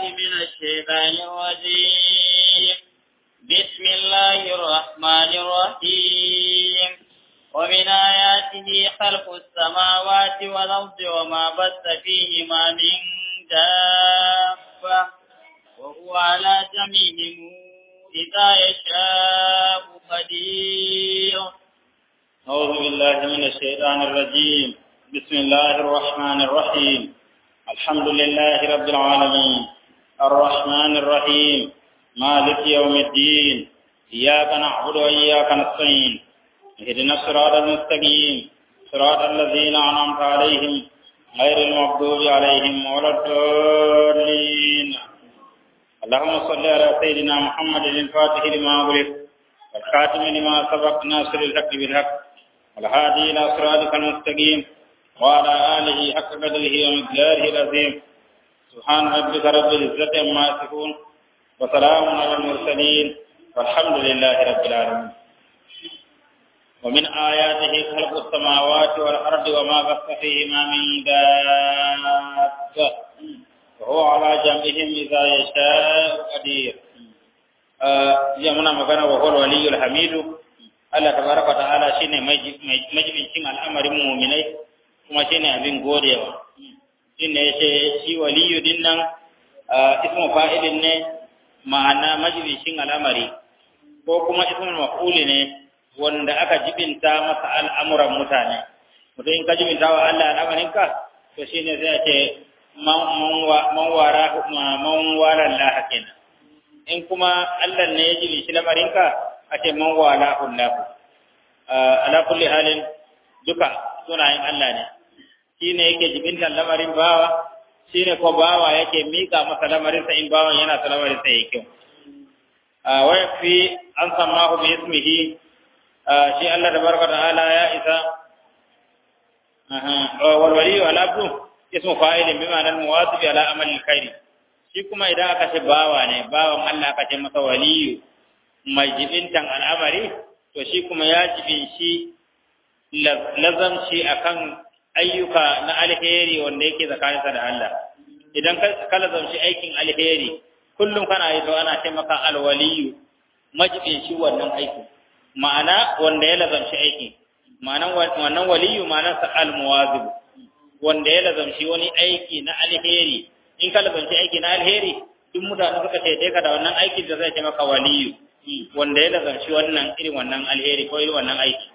من الشيطان الرجيم بسم الله الرحمن الرحيم ومن آياته خلق السماوات والأرض وما بث فيهما من دابة وهو على جميعهم إذا يشاء قدير أعوذ بالله من الشيطان الرجيم بسم الله الرحمن الرحيم الحمد لله رب العالمين الرحمن الرحيم مالك يوم الدين إياك نعبد وإياك نستعين اهدنا الصراط المستقيم صراط الذين أنعمت عليهم غير المغضوب عليهم ولا الضالين اللهم صل على سيدنا محمد الفاتح لما أغلق والخاتم لما سبق ناصر الحق بالحق والهادي إلى صراطك المستقيم وعلى آله حق قدره ومقداره العظيم سبحان ربك رب العزة عما يصفون وسلام على المرسلين والحمد لله رب العالمين ومن آياته خلق السماوات والأرض وما بث فيهما من دابة وهو على جمعهم إذا يشاء قدير يمنا مغنى وهو الولي الحميد Allah tabaraka ta'ala shine majibincin al'amarin mu'minai kuma shine abin godewa shine yace shi waliyu din nan ismu fa'ilin ne ma'ana majibincin al'amari ko kuma ismul maf'uli ne wanda aka jibinta masa al'amuran mutane mutum in ka jibinta wa Allah al'amarinka to shine zai ce man wara man wara Allah kenan in kuma Allah ne ya jibinci lamarinka ake man wala hullahu ala kulli halin duka sunayen Allah ne shine yake jibintan lamarin bawa shine ko bawa yake mika masa lamarin sa in bawan yana sa lamarin sa yake wa yafi an samahu bi ismihi shi Allah tabaraka ta'ala ya isa wal wali wal abdu ismu fa'ilin bi ma'anar muwasib ala amali alkhair shi kuma idan aka ce bawa ne bawan Allah aka ce masa waliyu mai jibintan al'amari, to shi kuma ya jibin shi lazamci akan ayyuka na alheri wanda yake tsakaninsa da Allah. Idan ka lazamci aikin alheri, kullum kana yi to ana ce maka alwaliyu, majibin shi wannan aiki. Ma'ana wanda ya lazamci aiki, ma'anan wannan waliyu ma'anarsa almuwazib, wanda ya lazamci wani aiki na alheri. In ka lazamci aiki na alheri, duk mutane suka ce ka da wannan aikin da zai ce maka waliyu. wanda ya lazarci wannan irin wannan alheri ko irin wannan aiki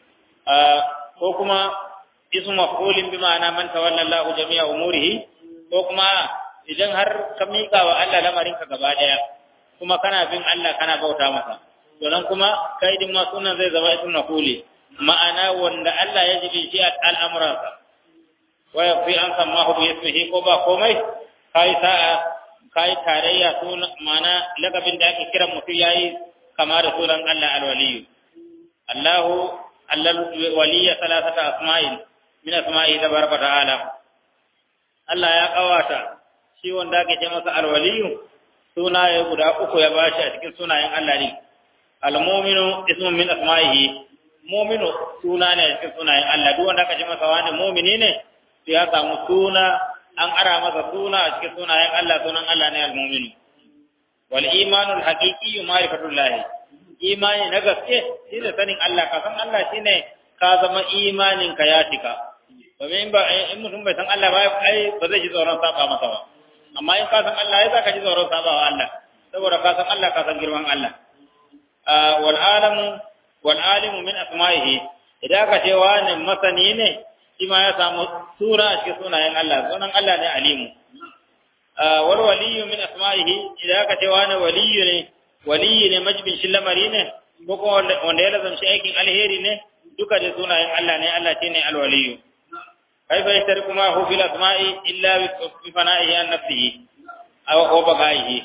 ko kuma ismu maf'ulin bi ma'ana man tawalla Allahu jami'a umurihi ko kuma idan har ka mika wa Allah lamarin ka gaba daya kuma kana bin Allah kana bauta masa to nan kuma kai din ma sunan zai zama ismu maf'uli ma'ana wanda Allah ya jibi shi al'amuransa wa yafi an sammahu bi ismihi ko ba komai kai sa'a kai tarayya suna mana lakabin da ake kiran mutum yayi kama da sunan Allah alwaliyu Allahu allal waliya salasata asma'in min asma'i tabaraka ta'ala Allah ya kawata shi wanda ake ce masa alwaliyu sunaye guda uku ya bashi a cikin sunayen Allah ne almu'minu ismun min asma'ihi mu'minu suna ne a cikin sunayen Allah duk wanda aka ce masa wani mu'mini ne sai ya samu suna an ara masa suna a cikin sunayen Allah sunan Allah ne al-mu'minu wal imanu al-haqiqi ma'rifatullah imani na gaske shine sanin Allah ka san Allah shine ka zama imanin ka ya tika domin ba in mutum bai san Allah ba ai ba zai ji tsoron saba masa ba amma in ka san Allah ya zaka ji tsoron saba wa Allah saboda ka san Allah ka san girman Allah wal alamu wal alimu min asma'ihi idan ka ce wani masani ne shi ma ya samu sura a cikin sunayen Allah sunan Allah ne alimu wal waliyu min asma'ihi idan aka ce wani waliyu ne waliyu ne majibin shi lamari ne ko kuma wanda ya lazamci aikin alheri ne duka da sunayen Allah ne Allah shine al waliyu kai fa yastar kuma hu fil asma'i illa bi fana'ihi an nafsihi aw wa bagaihi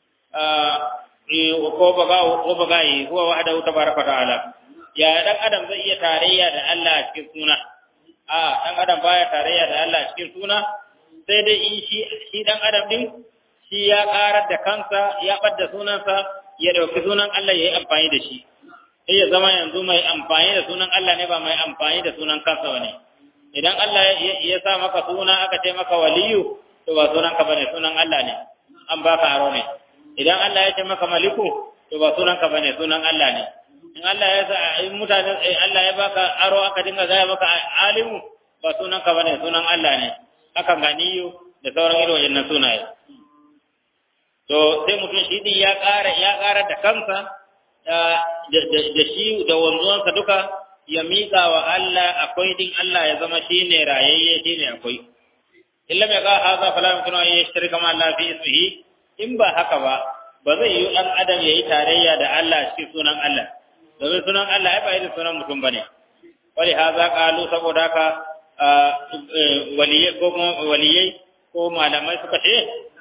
ko baga ko bagai huwa wahdahu tabaraka ta'ala ya dan adam zai iya tarayya da Allah a cikin suna a dan adam baya tarayya da Allah cikin suna sai dai in shi shi dan adam din shi ya karar da kansa ya badda sunansa ya dauki sunan Allah ya yi amfani da shi sai ya zama yanzu mai amfani da sunan Allah ne ba mai amfani da sunan kansa bane idan Allah ya sa maka suna aka ce maka waliyu to ba sunan ka bane sunan Allah ne an baka aro ne idan Allah ya ce maka maliku to ba sunan ka bane sunan Allah ne in Allah ya sa in mutane Allah ya baka aro aka dinga gaya maka alimu ba sunan ka bane sunan Allah ne haka ganiyu da sauran irin wayannan sunaye to sai mutum shi din ya ƙara ya ƙara da kansa da shi da wanzuwansa duka ya miƙa wa Allah akwai din Allah ya zama shi ne rayayye shi ne akwai illa mai ga haza fala mutuna ya yashtari kama Allah fi ismihi in ba haka ba ba zai yi dan adam yayi tarayya da Allah cikin sunan Allah domin sunan Allah ai ba irin sunan mutum bane wali haza qalu saboda haka waliyai ko waliyai ko malamai suka ce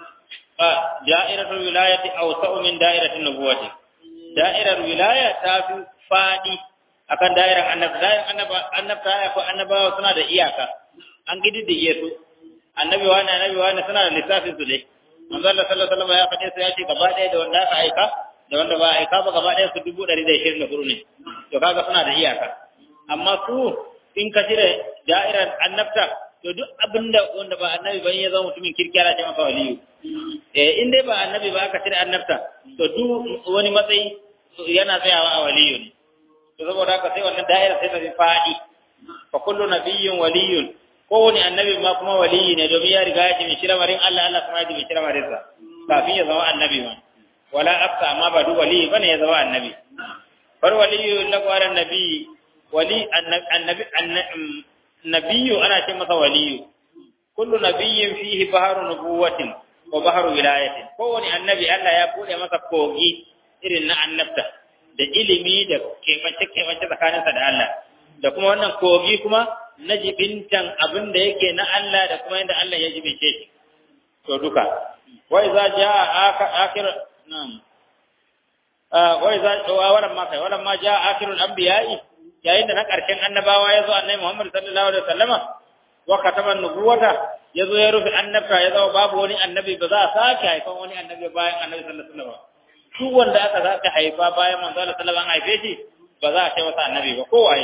da'iratul wilayati awsa'u min da'iratin nubuwati da'irar wilaya ta fi fadi akan da'irar annabi da'irar annaba annabta ko annabawa suna da iyaka an gididdige su annabi wani annabi wani suna da lissafin su dai manzo Allah sallallahu alaihi wasallam ya faɗe su ya ce gaba ɗaya da wanda aka aika da wanda ba aika ba gaba ɗaya su dubu ɗari da ishirin da hudu ne to kaga suna da iyaka amma su in ka cire da'irar annabta to duk abinda wanda ba annabi ba ya zama mutumin kirkira ce maka waliyu eh in dai ba annabi ba aka cire annabta to duk wani matsayi yana tsayawa a waliyu ne to saboda haka sai wannan da'ira sai ta fi fadi fa kullu nabiyyun waliyun kowane annabi ma kuma waliyi ne domin ya riga ya ji mai marin Allah Allah kuma ya ji mai marin sa kafin ya zama annabi ma wala afsa amma ba duk waliyi bane ya zama annabi far waliyu laqwara nabi wali annabi nabiyyu ana ce masa waliyu kullu nabiyyin fihi baharu nubuwatin wa baharu wilayatin kowane annabi Allah ya bude masa kogi irin na annabta da ilimi da kebance kebance tsakaninsa da Allah da kuma wannan kogi kuma na jibintan abin da yake na Allah da kuma yadda Allah ya jibince shi to duka wai za jaa akhir nam wai za waran ma kai waran ma jaa akhirul anbiya'i yayin da na karshen annabawa ya zo annabi Muhammad sallallahu alaihi wasallama wa kataban nubuwata ya zo ya rufe annabta ya zama babu wani annabi ba za a sake haifan wani annabi bayan annabi sallallahu alaihi wasallam duk wanda aka sake haifa bayan manzo sallallahu alaihi wasallam haife shi ba za a ce masa annabi ba kowaye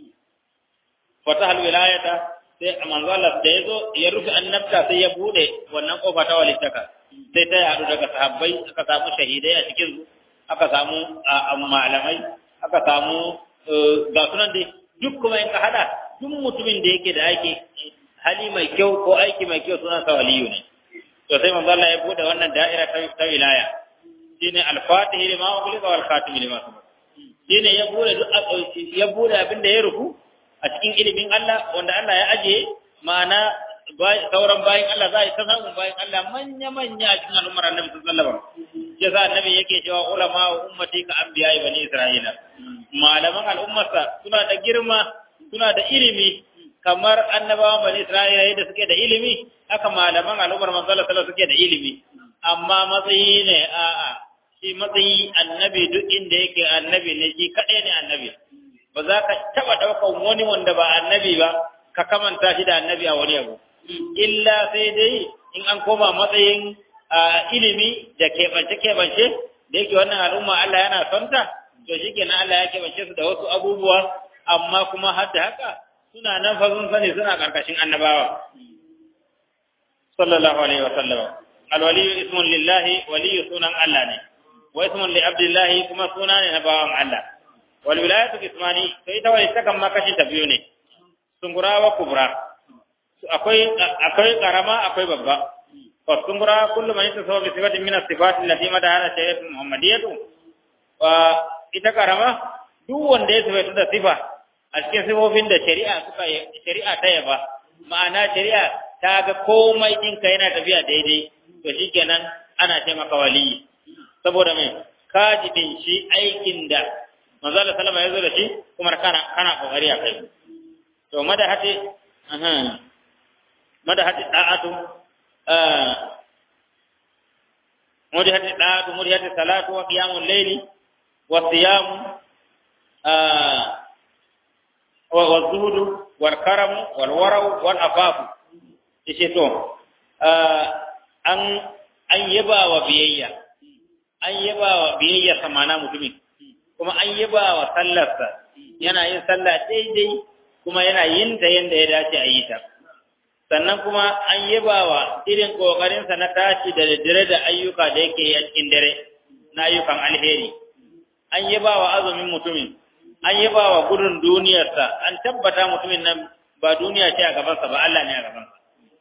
fatahal wilayata sai manzo Allah da yazo ya rufe annabta sai ya bude wannan kofa ta walittaka sai ta yadu daga sahabbai aka samu shahidai a cikin su aka samu malamai aka samu ga sunan dai duk kuma in ka hada duk mutumin da yake da aiki hali mai kyau ko aiki mai kyau sunan sa waliyu ne to sai manzo Allah ya bude wannan da'ira ta wilaya shine al-fatih lima ughliqa wal khatim lima sabaq shine ya bude duk ya bude abin da ya rufu a cikin ilimin Allah wanda Allah ya ajiye ma'ana sauran bayan Allah za a yi ta samun bayan Allah manya-manya a cikin al'ummar annabi sallallahu alaihi wasallam ya sa annabi yake cewa ulama wa ummati ka anbiya bani isra'ila malaman al'ummarsa suna da girma suna da ilimi kamar annabawan bani isra'ila yadda suke da ilimi haka malaman al'ummar manzo sallallahu suke da ilimi amma matsayi ne a'a shi matsayi annabi duk inda yake annabi ne shi kadai ne annabi ba za ka taɓa ɗaukan wani wanda ba annabi ba ka kamanta shi da annabi a wani abu illa sai dai in an koma matsayin ilimi da keɓance-keɓance da yake wannan al'umma Allah yana son ta to shi kenan Allah ya keɓance su da wasu abubuwa amma kuma har da haka suna nan fa sun sani suna ƙarƙashin annabawa sallallahu alaihi wa sallam alwaliyu ismun lillahi waliyu sunan Allah ne wa ismun li abdillahi kuma suna ne na bawan Allah walwilayatu ismani to ita wani takan ma kashi ta biyu ne sungura wa kubra akwai akwai karama akwai babba fa sungura kullu man yatasawa bi sifatin min as-sifat allati madara shari'atu muhammadiyatu wa ita karama duk wanda ya sifatu da sifa a cikin sifofin da shari'a suka shari'a ta yaba ma'ana shari'a ta ga komai ɗinka yana tafiya daidai to shikenan ana ce maka waliyi saboda mai ka jibin shi aikin da manzo Allah sallama ya zo da shi kuma kana kana kokari a kai to madahati aha madahati da'atu eh mudihati da'atu mudihati salatu wa qiyamul layli wa siyam eh wa zuhudu wal karam wal warau wal afaf yace to eh an an yaba wa biyayya an yaba wa biyayya samana mutumin kuma an yaba wa sallarsa yana yin sallah daidai kuma yana yin ta yanda ya dace a yi ta sannan kuma an yabawa irin kokarinsa na tashi da daddare da ayyuka da yake yi a cikin dare na ayyukan alheri an yabawa azumin mutumin an yabawa gudun duniyarsa an tabbata mutumin nan ba duniya ce a gabansa ba Allah ne a gabansa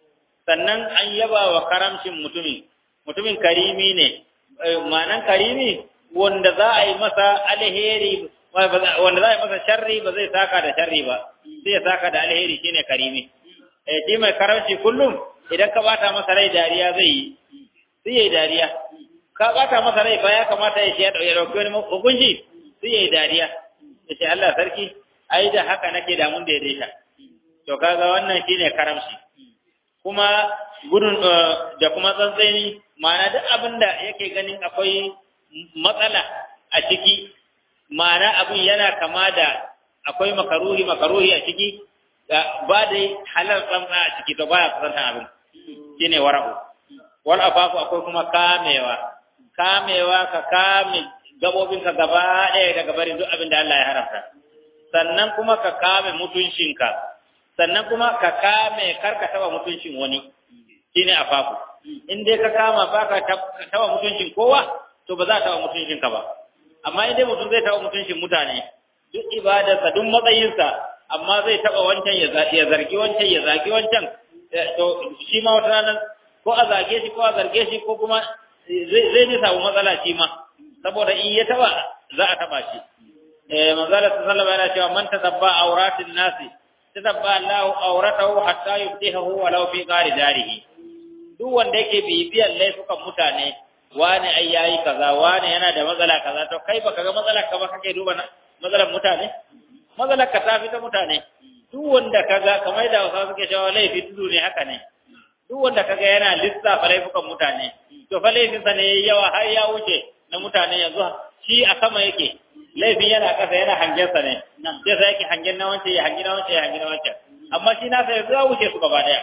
sannan an yabawa karamcin mutumin mutumin karimi ne ma'anan karimi wanda za a yi masa alheri wanda za a yi masa sharri ba zai saka da sharri ba zai saka da alheri shine karimi eh shi mai karamci kullum idan ka bata masa rai dariya zai yi sai yayi dariya ka bata masa rai ba ya kamata ya ce ya dauki wani hukunci sai yayi dariya ya ce Allah sarki ai da haka nake da mun daidaita to kaga wannan shine karamci kuma gudun da kuma tsantseni ma'ana duk abin da yake ganin akwai matsala a ciki ma'ana abin yana kama da akwai makaruhi makaruhi a ciki ba da halal tsantsa a ciki to baya kusantan abin shine wara'u wal afafu akwai kuma kamewa kamewa ka kame gabobinka gaba ɗaya daga barin duk abin da Allah ya haramta sannan kuma ka kame mutuncinka sannan kuma ka kame karka taba mutuncin wani shine afafu in dai ka kama baka taba mutuncin kowa to ba za ta taba mutuncinka ba amma in dai mutum zai taba mutuncin mutane duk ibadarsa duk matsayinsa amma zai taba wancan ya zargi wancan ya zagi wancan to shi ma wata ranar ko a zage shi ko a zarge shi ko kuma zai ji samu matsala shi ma saboda in ya taba za a taba shi eh manzala sallallahu alaihi cewa man tatabba auratin nasi tatabba Allah auratahu hatta yubtihahu walau fi qari darihi duk wanda yake bibiyan laifukan mutane wani ai yayi kaza wani yana da matsala kaza to kai baka ga matsalar ka ba kake duba matsalar mutane matsalar ka ta fita mutane duk wanda kaga kamar da wasu suke cewa laifi tudu ne haka ne duk wanda kaga yana lissafa laifukan mutane to fa laifinsa ne yawa har ya wuce na mutane yanzu shi a sama yake laifin yana kasa yana hangensa ne sai sai yake hangen na wancan ya hangi na wancan ya hangi na wancan amma shi nasa yanzu ya wuce su gaba daya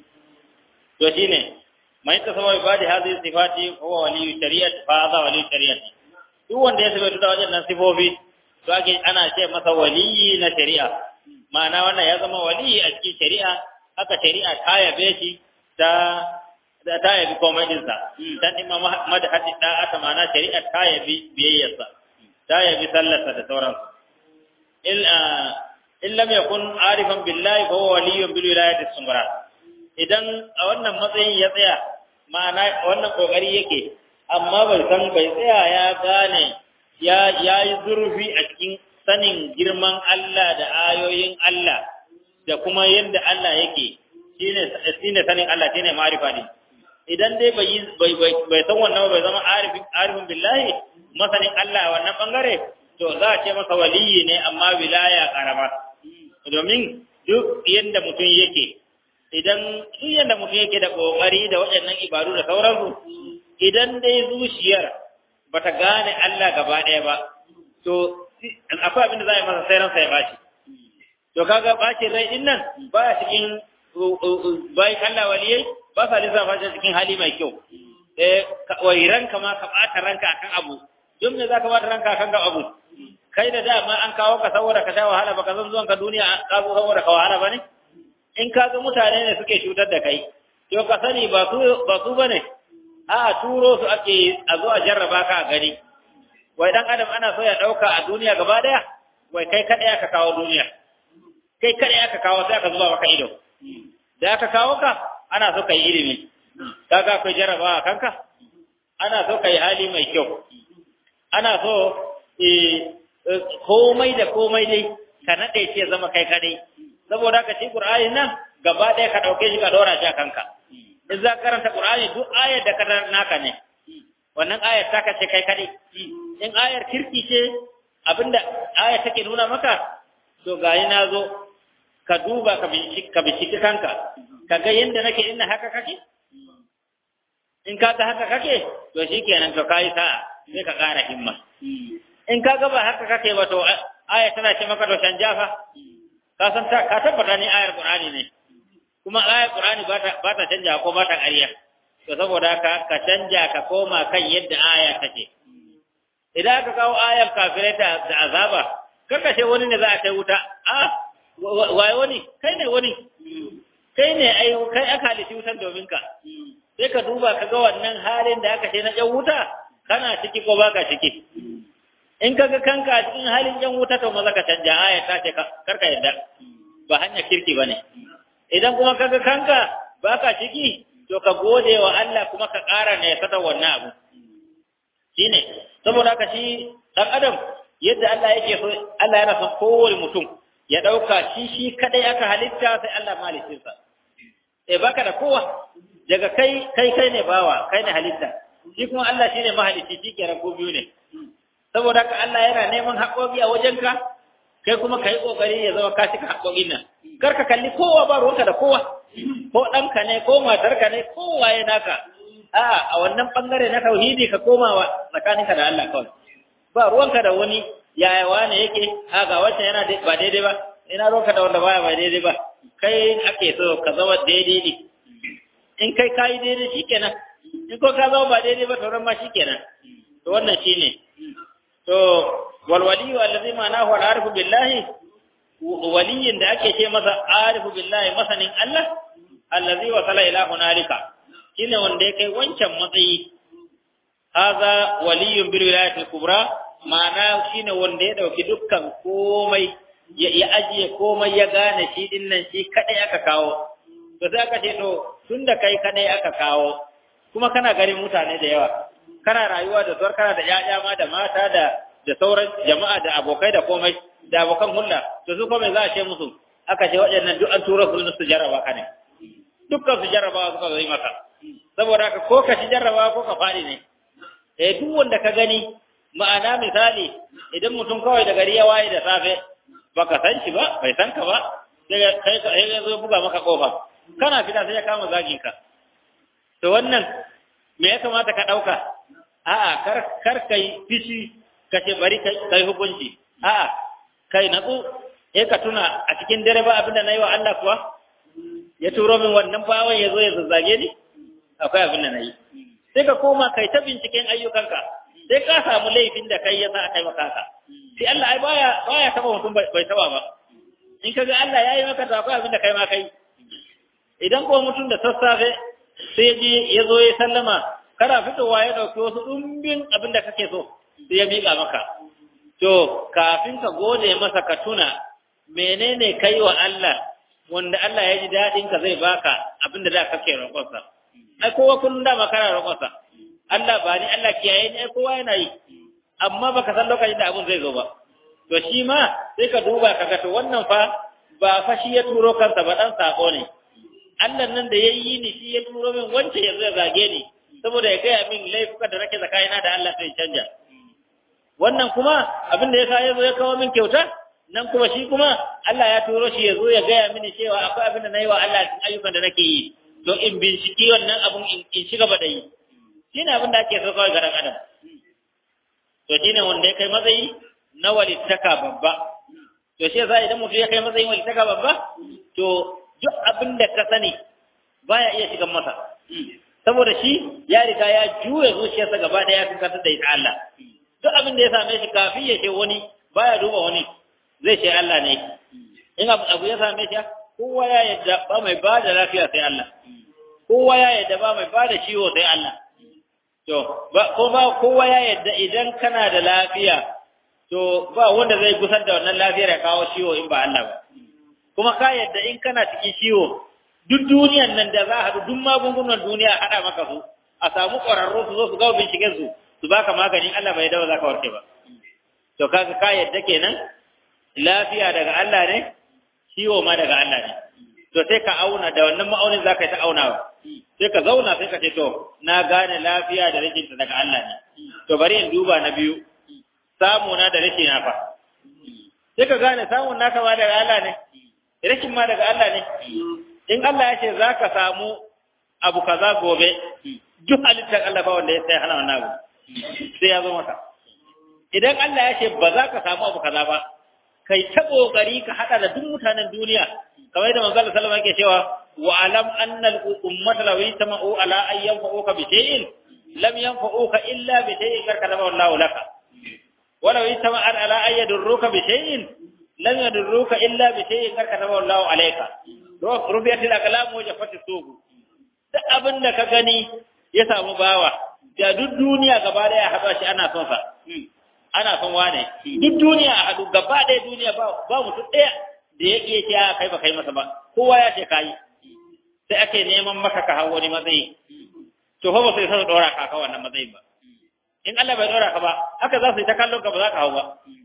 to shine man tasawwa ibadi hadhihi sifati huwa waliyyu shari'ati fa hadha waliyyu shari'ati duk wanda ya sabata da waɗannan sifofi to ake ana ce masa waliyi na shari'a ma'ana wannan ya zama waliyi a cikin shari'a haka shari'a ta yabe shi ta da ta yabi komai dinsa dan imma madhati da'ata ma'ana shari'a ta yabi biyayyarsa ta yabi sallarsa da sauransu il in lam yakun arifan billahi fa huwa waliyyun bil wilayati sumra idan a wannan matsayin ya tsaya ma'ana wannan kokari yake amma bai san bai tsaya ya gane ya yayi zurfi a cikin sanin girman Allah da ayoyin Allah da kuma yadda Allah yake shine shine sanin Allah shine ma'rifa ne idan dai bai bai bai san wannan bai zama arifin arifin billahi masanin Allah wannan bangare to za a ce masa waliyi ne amma wilaya karama domin duk yadda mutum yake idan duk yadda mutum yake da kokari da waɗannan ibadu da sauransu idan dai zuciyar bata gane Allah gaba ɗaya ba to akwai abin da za a yi masa sai ransa ya bashi to kaga bacin rai din nan ba cikin bayan Allah waliyai ba sa lissafa shi cikin hali mai kyau eh wai ranka ma ka bata ranka akan abu don me zaka bata ranka akan abu kai da dama an kawo ka saboda ka sha wahala baka san zuwan ka duniya ka zo saboda ka wahala bane in ka ga mutane ne suke cutar da kai to ka sani ba su ba su bane a turo su ake a zo a jarraba ka a gani wai dan adam ana so ya dauka a duniya gaba daya wai kai kada aka kawo duniya kai kada aka kawo sai aka zuba maka ido da aka kawo ka ana so kai ilimi kaga akwai jarrabawa kanka ana so kai hali mai kyau ana so komai da komai dai ka nade ce zama kai kadai saboda ka ci qur'ani nan gaba ɗaya ka dauke shi ka dora shi a kanka in za ka karanta qur'ani duk ayar da ka naka ne wannan ayar ta ka ce kai kadai in ayar kirki ce abinda ayar take nuna maka to gayi na zo ka duba ka binciki ka binciki kanka ka ga yanda nake inna haka kake in ka ga haka kake to shikenan to kai sa'a sai ka ƙara himma in ka ga ba haka kake ba to aya tana ce maka to canja fa ka san ta ka tabbata ni ayar qur'ani ne kuma ayar qur'ani ba ta ba ta canja ko ba ta ƙarya to saboda haka ka canja ka koma kan yadda aya take idan aka kawo ayar kafirai da azaba kaka ce wani ne za a kai wuta a waye wani kai ne wani kai ne ai kai aka halitta wutan domin ka sai ka duba ka ga wannan halin da aka ce na ƴan wuta kana ciki ko baka ciki in ka ga kanka a cikin halin ƴan wuta to maza ka canja aya ta ce karka yadda ba hanya kirki bane idan kuma ka ga kanka baka ciki to ka gode wa Allah kuma ka ƙara ne ka wannan abu shine saboda haka shi dan adam yadda Allah yake so Allah yana son kowane mutum ya dauka shi shi kadai aka halitta sai Allah malikinsa eh baka da kowa daga kai kai kai ne bawa kai ne halitta shi kuma Allah shine mahalicci shi ke rabu biyu ne saboda haka Allah yana neman haƙoƙi a wajenka kai kuma kai kokari ya zama ka cika haƙoƙin nan kar ka kalli kowa ba ruwanka da kowa ko ɗanka ne ko matarka ne ko waye naka a a wannan bangare na tauhidi ka koma wa tsakaninka da Allah kawai ba ruwanka da wani yaya wane yake a ga wancan yana ba daidai ba ina ruwanka da wanda baya ba daidai ba kai ake so ka zama daidai ne in kai kayi daidai shikenan in ko ka zama ba daidai ba tauran ma shikenan to wannan shine to wal waliyu allazi ma'anahu al arifu billahi waliyin da ake ce masa arifu billahi masanin Allah allazi wasala ila hunalika shine wanda ya kai wancan matsayi haza waliyun bil wilayatil kubra ma'ana shine wanda ya dauki dukkan komai ya ajiye komai ya gane shi din nan shi kadai aka kawo to sai aka ce to tunda kai kadai aka kawo kuma kana garin mutane da yawa kana rayuwa da sauran kana da ƴaƴa ma da mata da da sauran jama'a da abokai da komai da abokan hulla to su kuma za a ce musu aka ce waɗannan duk an tura su su jarraba ka ne dukkan su jarrabawa suka zai maka saboda haka ko ka ci jarrabawa ko ka faɗi ne eh duk wanda ka gani ma'ana misali idan mutum kawai da gari ya waye da safe baka san shi ba bai san ka ba sai kai ka sai zo buga maka kofa kana fita sai ya kama zagin ka to wannan me ya kamata ka dauka a'a kar kar kai fishi ka ce bari kai hukunci a'a kai natsu eh ka tuna a cikin dare ba abinda nayi wa Allah kuwa ya turo min wannan bawan ya zo ya zazzage ni akwai abin da nayi sai ka koma kai ta binciken ayyukanka sai ka samu laifin da kai ya sa aka yi maka haka sai Allah ai baya baya taba mutum bai taba ba in kaga Allah yayi maka to akwai abin da kai ma kai idan ko mutum da sassafe sai ya je ya zo ya sallama kana fitowa ya dauki wasu dumbin abin da kake so sai ya miƙa maka to kafin ka gode masa ka tuna menene kai wa Allah wanda Allah ya ji daɗin ka zai baka abin da da kake roƙonsa ai kowa kullum da makara roƙonsa Allah ba ni Allah kiyaye ni ai kowa yana yi amma baka san lokacin da abin zai zo ba to shi ma sai ka duba ka ga to wannan fa ba fa shi ya turo kansa ba dan sako ne Allah nan da yayi ni shi ya turo min wance ya zo ya zage ni saboda ya gaya min laifuka da nake tsakanina da Allah sai canja wannan kuma abin da ya sa ya zo ya kawo min kyauta nan kuma shi kuma Allah ya turo shi ya zo ya gaya mini cewa akwai abin da na yi wa Allah cikin ayyukan da nake yi don in binciki wannan abun in ci gaba da yi shi ne abin da ake so kawai ga ɗan adam to shi ne wanda ya kai matsayi na walittaka babba to shi yasa idan mutum ya kai matsayin walittaka babba to duk abin da ka sani baya iya shigan masa saboda shi ya riga ya juya zuciyarsa gaba ɗaya ya kankantar da ita Allah duk abin da ya same shi kafin ya ce wani baya duba wani zai ce Allah ne in abu ya same shi kowa ya yadda ba mai ba da lafiya sai Allah kowa ya yadda ba mai ba da ciwo sai Allah to ba ko ba kowa ya yadda idan kana da lafiya to ba wanda zai gusar da wannan lafiyar ya kawo ciwo in ba Allah ba kuma ka yadda in kana cikin ciwo duk duniyan nan da za a haɗu duk magungunan duniya haɗa maka su a samu ƙwararru su zo su gawo binciken su su baka maganin Allah bai dawo za ka warke ba to kaga ka yadda kenan lafiya daga Allah ne ciwo ma daga Allah ne to sai ka auna da wannan ma'aunin zaka yi ta aunawa sai ka zauna sai ka ce to na gane lafiya da rashin ta daga Allah ne to bari in duba na biyu samu na da rashin na fa sai ka gane samun naka ma daga Allah ne rashin ma daga Allah ne in Allah ya ce zaka samu abu kaza gobe duk halittar Allah ba wanda ya sai hana wannan abu sai ya zo maka idan Allah ya ce ba za ka samu abu kaza ba kai ta kokari ka hada da duk mutanen duniya kamar yadda manzo sallallahu alaihi wasallam yake cewa wa alam anna al ummata law yajma'u ala an yanfa'uka bi shay'in lam yanfa'uka illa bi shay'in karkataba Allahu laka wa law yajma'u ala an yadurruka bi shay'in lam yadurruka illa bi shay'in karkataba Allahu alayka rufiyatil aqlam wa jaffati suhu duk abin da ka gani ya samu bawa da duk duniya gaba daya haɗa shi ana son sa ana son wane duk duniya a haɗu gaba ɗaya duniya ba ba mutum ɗaya da ya iya ce kai ba kai masa ba kowa ya ce kayi sai ake neman maka ka hau wani matsayi to fa ba sai sai dora ka ka wannan matsayin ba in Allah bai dora ka ba haka za su yi ta kallon ka ba za ka hau ba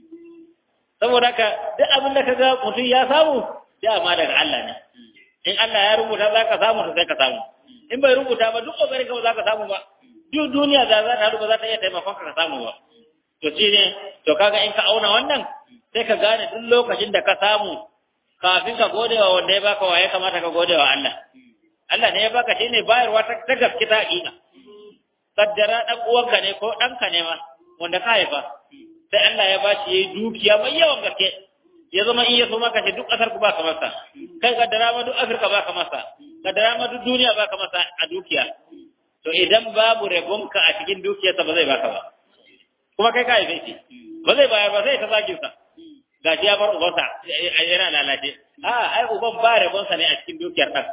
saboda haka duk abin da ka ga mutum ya samu dama daga Allah ne in Allah ya rubuta za ka samu sai ka samu in bai rubuta ba duk kokarin ka ba za ka samu ba duk duniya da za ta haɗu ba za ta iya taimakon ka samu ba to shi ne to kaga in ka auna wannan sai ka gane duk lokacin da ka samu kafin ka gode wa wanda ya baka wa ya kamata ka gode wa Allah Allah ne ya baka shi ne bayarwa ta gaske ta hakika kaddara dan uwanka ne ko ɗanka ne ma wanda ka haifa sai Allah ya bashi yayi dukiya mai yawan gaske ya zama in ya so maka ce duk ƙasar ku ba ka masa kai kaddara ma duk Afirka ba ka masa kaddara ma duk duniya ba ka masa a dukiya to idan babu rabonka a cikin dukiyarsa ba zai baka ba kuma kai ka haife shi ba zai bayar ba zai ta zagin sa gashi ya bar ubansa yana lalace a ai uban ba rabonsa ne a cikin dukiyar ɗan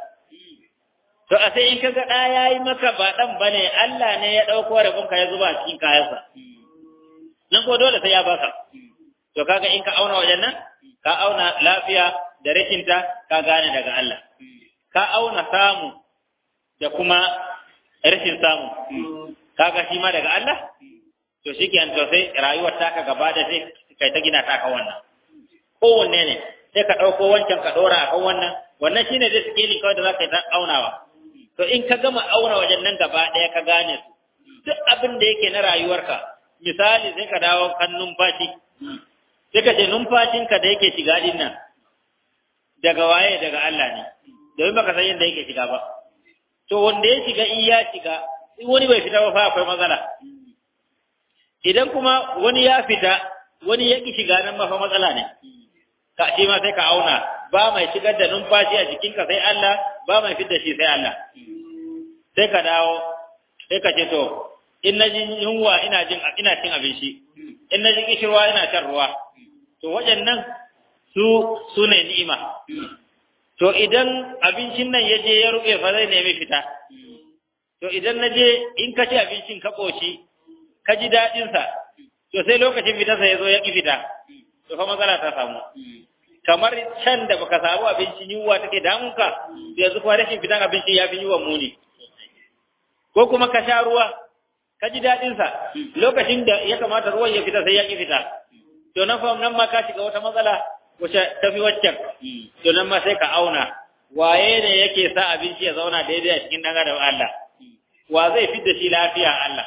to a sai in ka ga ɗa ya yi maka ba ɗan ba ne Allah ne ya ɗauko rabonka ya zuba a cikin kayansa nan ko dole sai ya baka to kaga in ka auna wajen nan ka auna lafiya da rashinta ka gane daga Allah ka auna samu da kuma rashin samu kaga shi ma daga Allah to shi ke to sai rayuwar taka gaba da sai kai ta gina taka wannan kowanne ne sai ka ɗauko wancan ka ɗora a kan wannan wannan shine dai skilling kawai da za ka yi ta aunawa to in ka gama auna wajen nan gaba ɗaya ka gane su duk abin da yake na rayuwarka misali sai ka dawo kan numfashi sai ka ce numfashinka da yake shiga din nan daga waye daga Allah ne domin baka san yadda yake shiga ba to wanda ya shiga in ya shiga in wani bai fita ba fa akwai matsala idan kuma wani ya fita wani ya ki shiga nan ma fa matsala ne ka shi ma sai ka auna ba mai shigar da numfashi a jikinka sai Allah ba mai fitar shi sai Allah sai ka dawo sai ka ce to in na jin yunwa ina jin ina cin abinci in na jin kishirwa ina shan ruwa to waɗannan su su ne ni'ima to idan abincin nan ya je ya ruɓe fa zai nemi fita to idan na je in ka ci abincin ka ƙoshi ka ji daɗinsa to sai lokacin fitarsa ya zo ya ƙi fita to fa matsala ta samu kamar can da baka samu abincin yunwa take damunka yanzu kuma rashin fitan abincin ya fi yunwa muni ko kuma ka sha ruwa ka ji daɗinsa lokacin da ya kamata ruwan ya fita sai ya ƙi fita to nan fa nan ma ka shiga wata matsala wacce tafi waccan to nan ma sai ka auna waye ne yake sa abinci ya zauna daidai a cikin dan adam Allah wa zai fi da shi lafiya Allah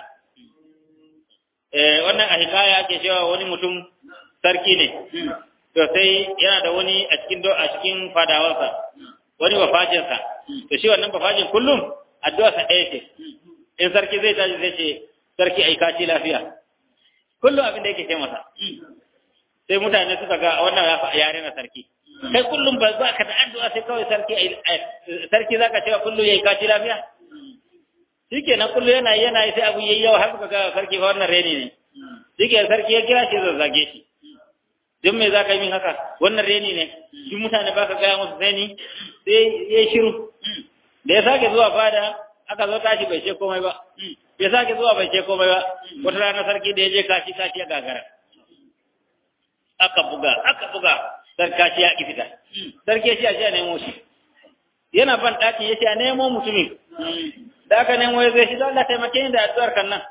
eh wannan a hikaya ake cewa wani mutum sarki ne to sai yana da wani a cikin a cikin fadawansa wani bafajinsa to shi wannan bafajin kullum addu'a sa ɗaya ce in sarki zai tashi zai ce sarki ai kaci lafiya kullum abin da yake ce masa sai mutane suka ga wannan ya rena sarki kai kullum ba za ka da addu'a sai kawai sarki sarki zaka cewa kullum yayi kaci lafiya shikenan kullum yana yana sai abu yayi yawa har suka ga sarki fa wannan reni ne shike sarki ya kira shi zazzage shi don me zaka yi min haka wannan reni ne duk mutane ba ka gaya musu sai ni sai ya shiru da ya sake zuwa fada aka zo tashi bai ce komai ba ya sake zuwa bai ce komai ba wata rana sarki da ya je kashi kashi ya gagara aka buga aka buga sarkaci ya ki fita sarki ya ce a ce a nemo shi yana ban ɗaki ya ce a nemo mutumin da aka nemo ya zai shi da Allah taimake ni da addu'ar kan nan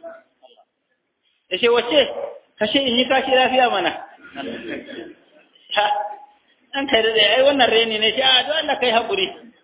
ya ce wace kashe in yi kashi lafiya mana ha an kai da ai wannan reni ne shi a don Allah kai haƙuri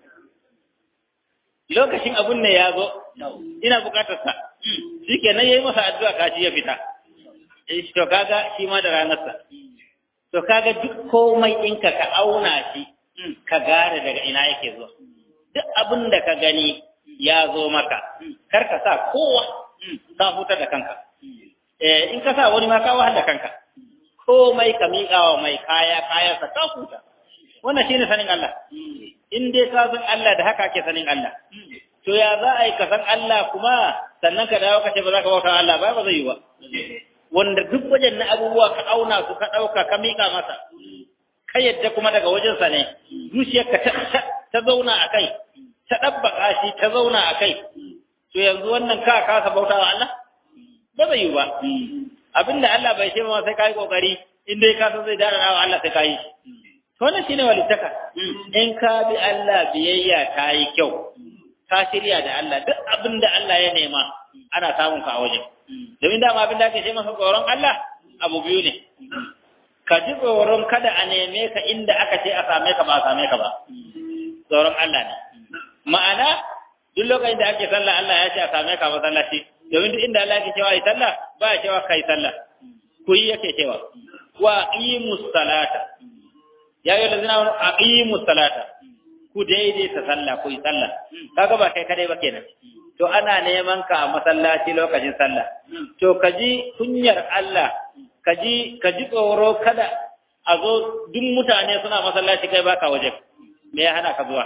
lokacin abun ne ya zo ina buƙatar sa shi kenan ya yi masa addu'a kashi ya fita to kaga shi ma da ranarsa to kaga duk komai ɗinka ka auna shi ka gane daga ina yake zuwa duk abin da ka gani ya zo maka kar ka sa kowa ka huta da kanka eh in ka sa wani ma ka wahala kanka komai ka miƙa wa mai kaya kayansa ka huta wannan shine sanin Allah in dai ka san Allah da haka ke sanin Allah to ya za a yi ka san Allah kuma sannan ka dawo ka ce ba za ka bauta Allah ba ba zai yi ba wanda duk wajen na abubuwa ka auna su ka ɗauka ka miƙa masa ka yadda kuma daga wajensa ne zuciyarka ta ta zauna a kai ta ɗabbaka shi ta zauna a kai to yanzu wannan ka kasa bauta wa Allah ba zai yi ba abinda Allah bai ce ma sai kai kokari in dai ka san zai dara wa Allah sai kai to wannan shine walittaka in ka bi Allah biyayya ta yi kyau ka shirya da Allah duk abinda Allah ya nema ana samun ka a wajen domin dama abin da ake ce masa tsoron Allah abu biyu ne ka ji tsoron kada a neme ka inda aka ce a same ka ba a same ka ba tsoron Allah ne ma'ana duk lokacin da ake sallah Allah ya ce a same ka masallaci domin duk inda Allah yake cewa yi sallah ba ya cewa kai sallah ku yi yake cewa wa aqimus salata ya yi da zina aqimus salata ku daidaita sallah ku yi sallah kaga ba kai kadai ba kenan to ana neman ka a masallaci lokacin sallah to ka ji kunyar Allah ka ji ka ji tsoro kada a zo duk mutane suna masallaci kai baka waje me ya hana ka zuwa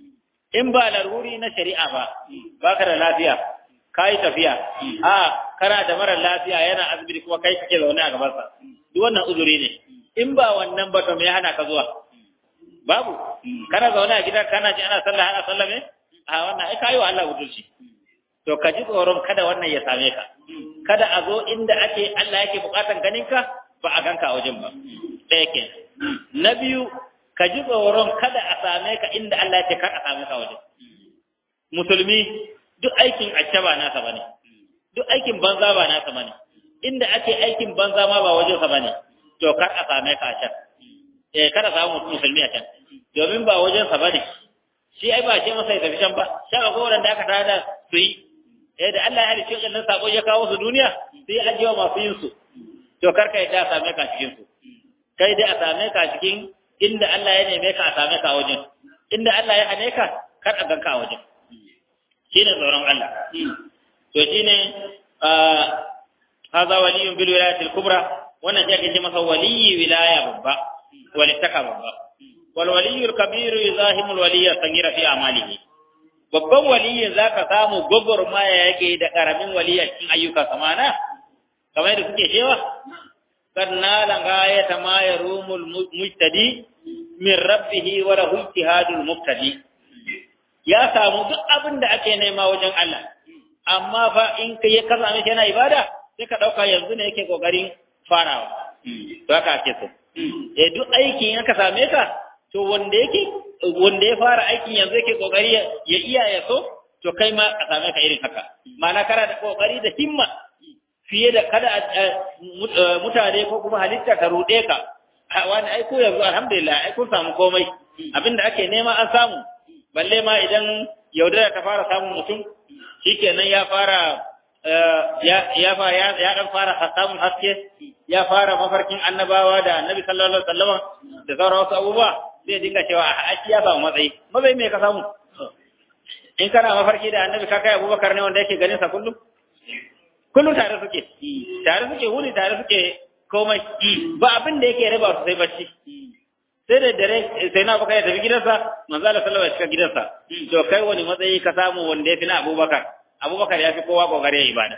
in ba laruri na shari'a ba baka da lafiya kai tafiya a kana da mara lafiya yana asibiti kuma kai kake zaune a gaban sa duk wannan uzuri ne in ba wannan ba to me ya hana ka zuwa babu kana zaune a gidan kana ji ana sallah ana sallame a wannan ai kayi wa Allah butulci to ka ji tsoron kada wannan ya same ka kada a zo inda ake Allah yake bukatan ganin ka ba a ganka a wajen ba ɗaya ke na biyu ka ji tsoron kada a same ka inda Allah yake kar a same ka wajen musulmi duk aikin acce ba nasa bane duk aikin banza ba nasa bane inda ake aikin banza ma ba wajen sa bane to kar a same ka a can eh kada samu musulmi a can domin ba wajen sa bane shi ai ba ce masa ya tafi can ba shan ko wanda aka tada su yi eh da Allah ya halicce wannan sako ya kawo su duniya sai ya ajiye masu yin su to karka yadda a same ka cikin su kai dai a same ka cikin inda Allah ya neme ka a same ka a wajen inda Allah ya hane ka kar a ganka a wajen shine tsoron Allah to shine hadha waliyun bil wilayati al kubra wannan shi ake ce masa waliyi wilaya babba walittaka babba wal waliyul kabir yuzahimu al waliyya sangira fi amalihi babban waliyin za ka samu gwagwarmaya yake da ƙaramin waliya cikin ayyuka samana kamar da suke cewa kan nalan gayata ma ya rumul mujtadi min rabbihi wa lahu ijtihadul muqtadi ya samu duk abin da ake nema wajen Allah amma fa in kai ya kasa mishi yana ibada sai ka dauka yanzu ne yake kokarin farawa to haka ake so eh duk aiki in ka same ka to wanda yake wanda ya fara aikin yanzu yake kokari ya iya ya so to kai ma a same ka irin haka ma'ana kana da kokari da himma fiye da kada mutane ko kuma halitta ta rude ka wani aiko yanzu alhamdulillah ai kun samu komai abinda ake nema an samu balle ma idan yaudara ta fara samun mutum shikenan ya fara ya ya ya dan fara samun haske ya fara mafarkin annabawa da annabi sallallahu alaihi wasallam da sauran wasu abubuwa zai dinga cewa a aiki ya samu matsayi matsayi me ka samu in kana mafarki da annabi ka kai abubakar ne wanda yake ganin sa kullum kullum tare suke tare suke wuni tare suke komai ba abin da yake raba su sai bacci sai da dare sai na baka ya tafi gidansa manzo Allah sallallahu alaihi wasallam gidansa to kai wani matsayi ka samu wanda ya fi na abubakar abubakar ya fi kowa kokari ya ibada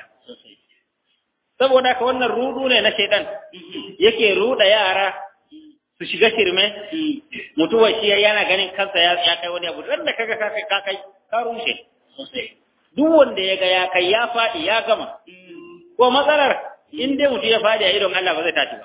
saboda ka wannan rudu ne na shaidan yake ruda yara su shiga shirme mutuwar shi yana ganin kansa ya kai wani abu wanda kaga ka kai ka kai ka rushe duk wanda ya ga ya kai ya faɗi ya gama ko matsalar in dai mutum ya faɗi a idon Allah ba zai tashi ba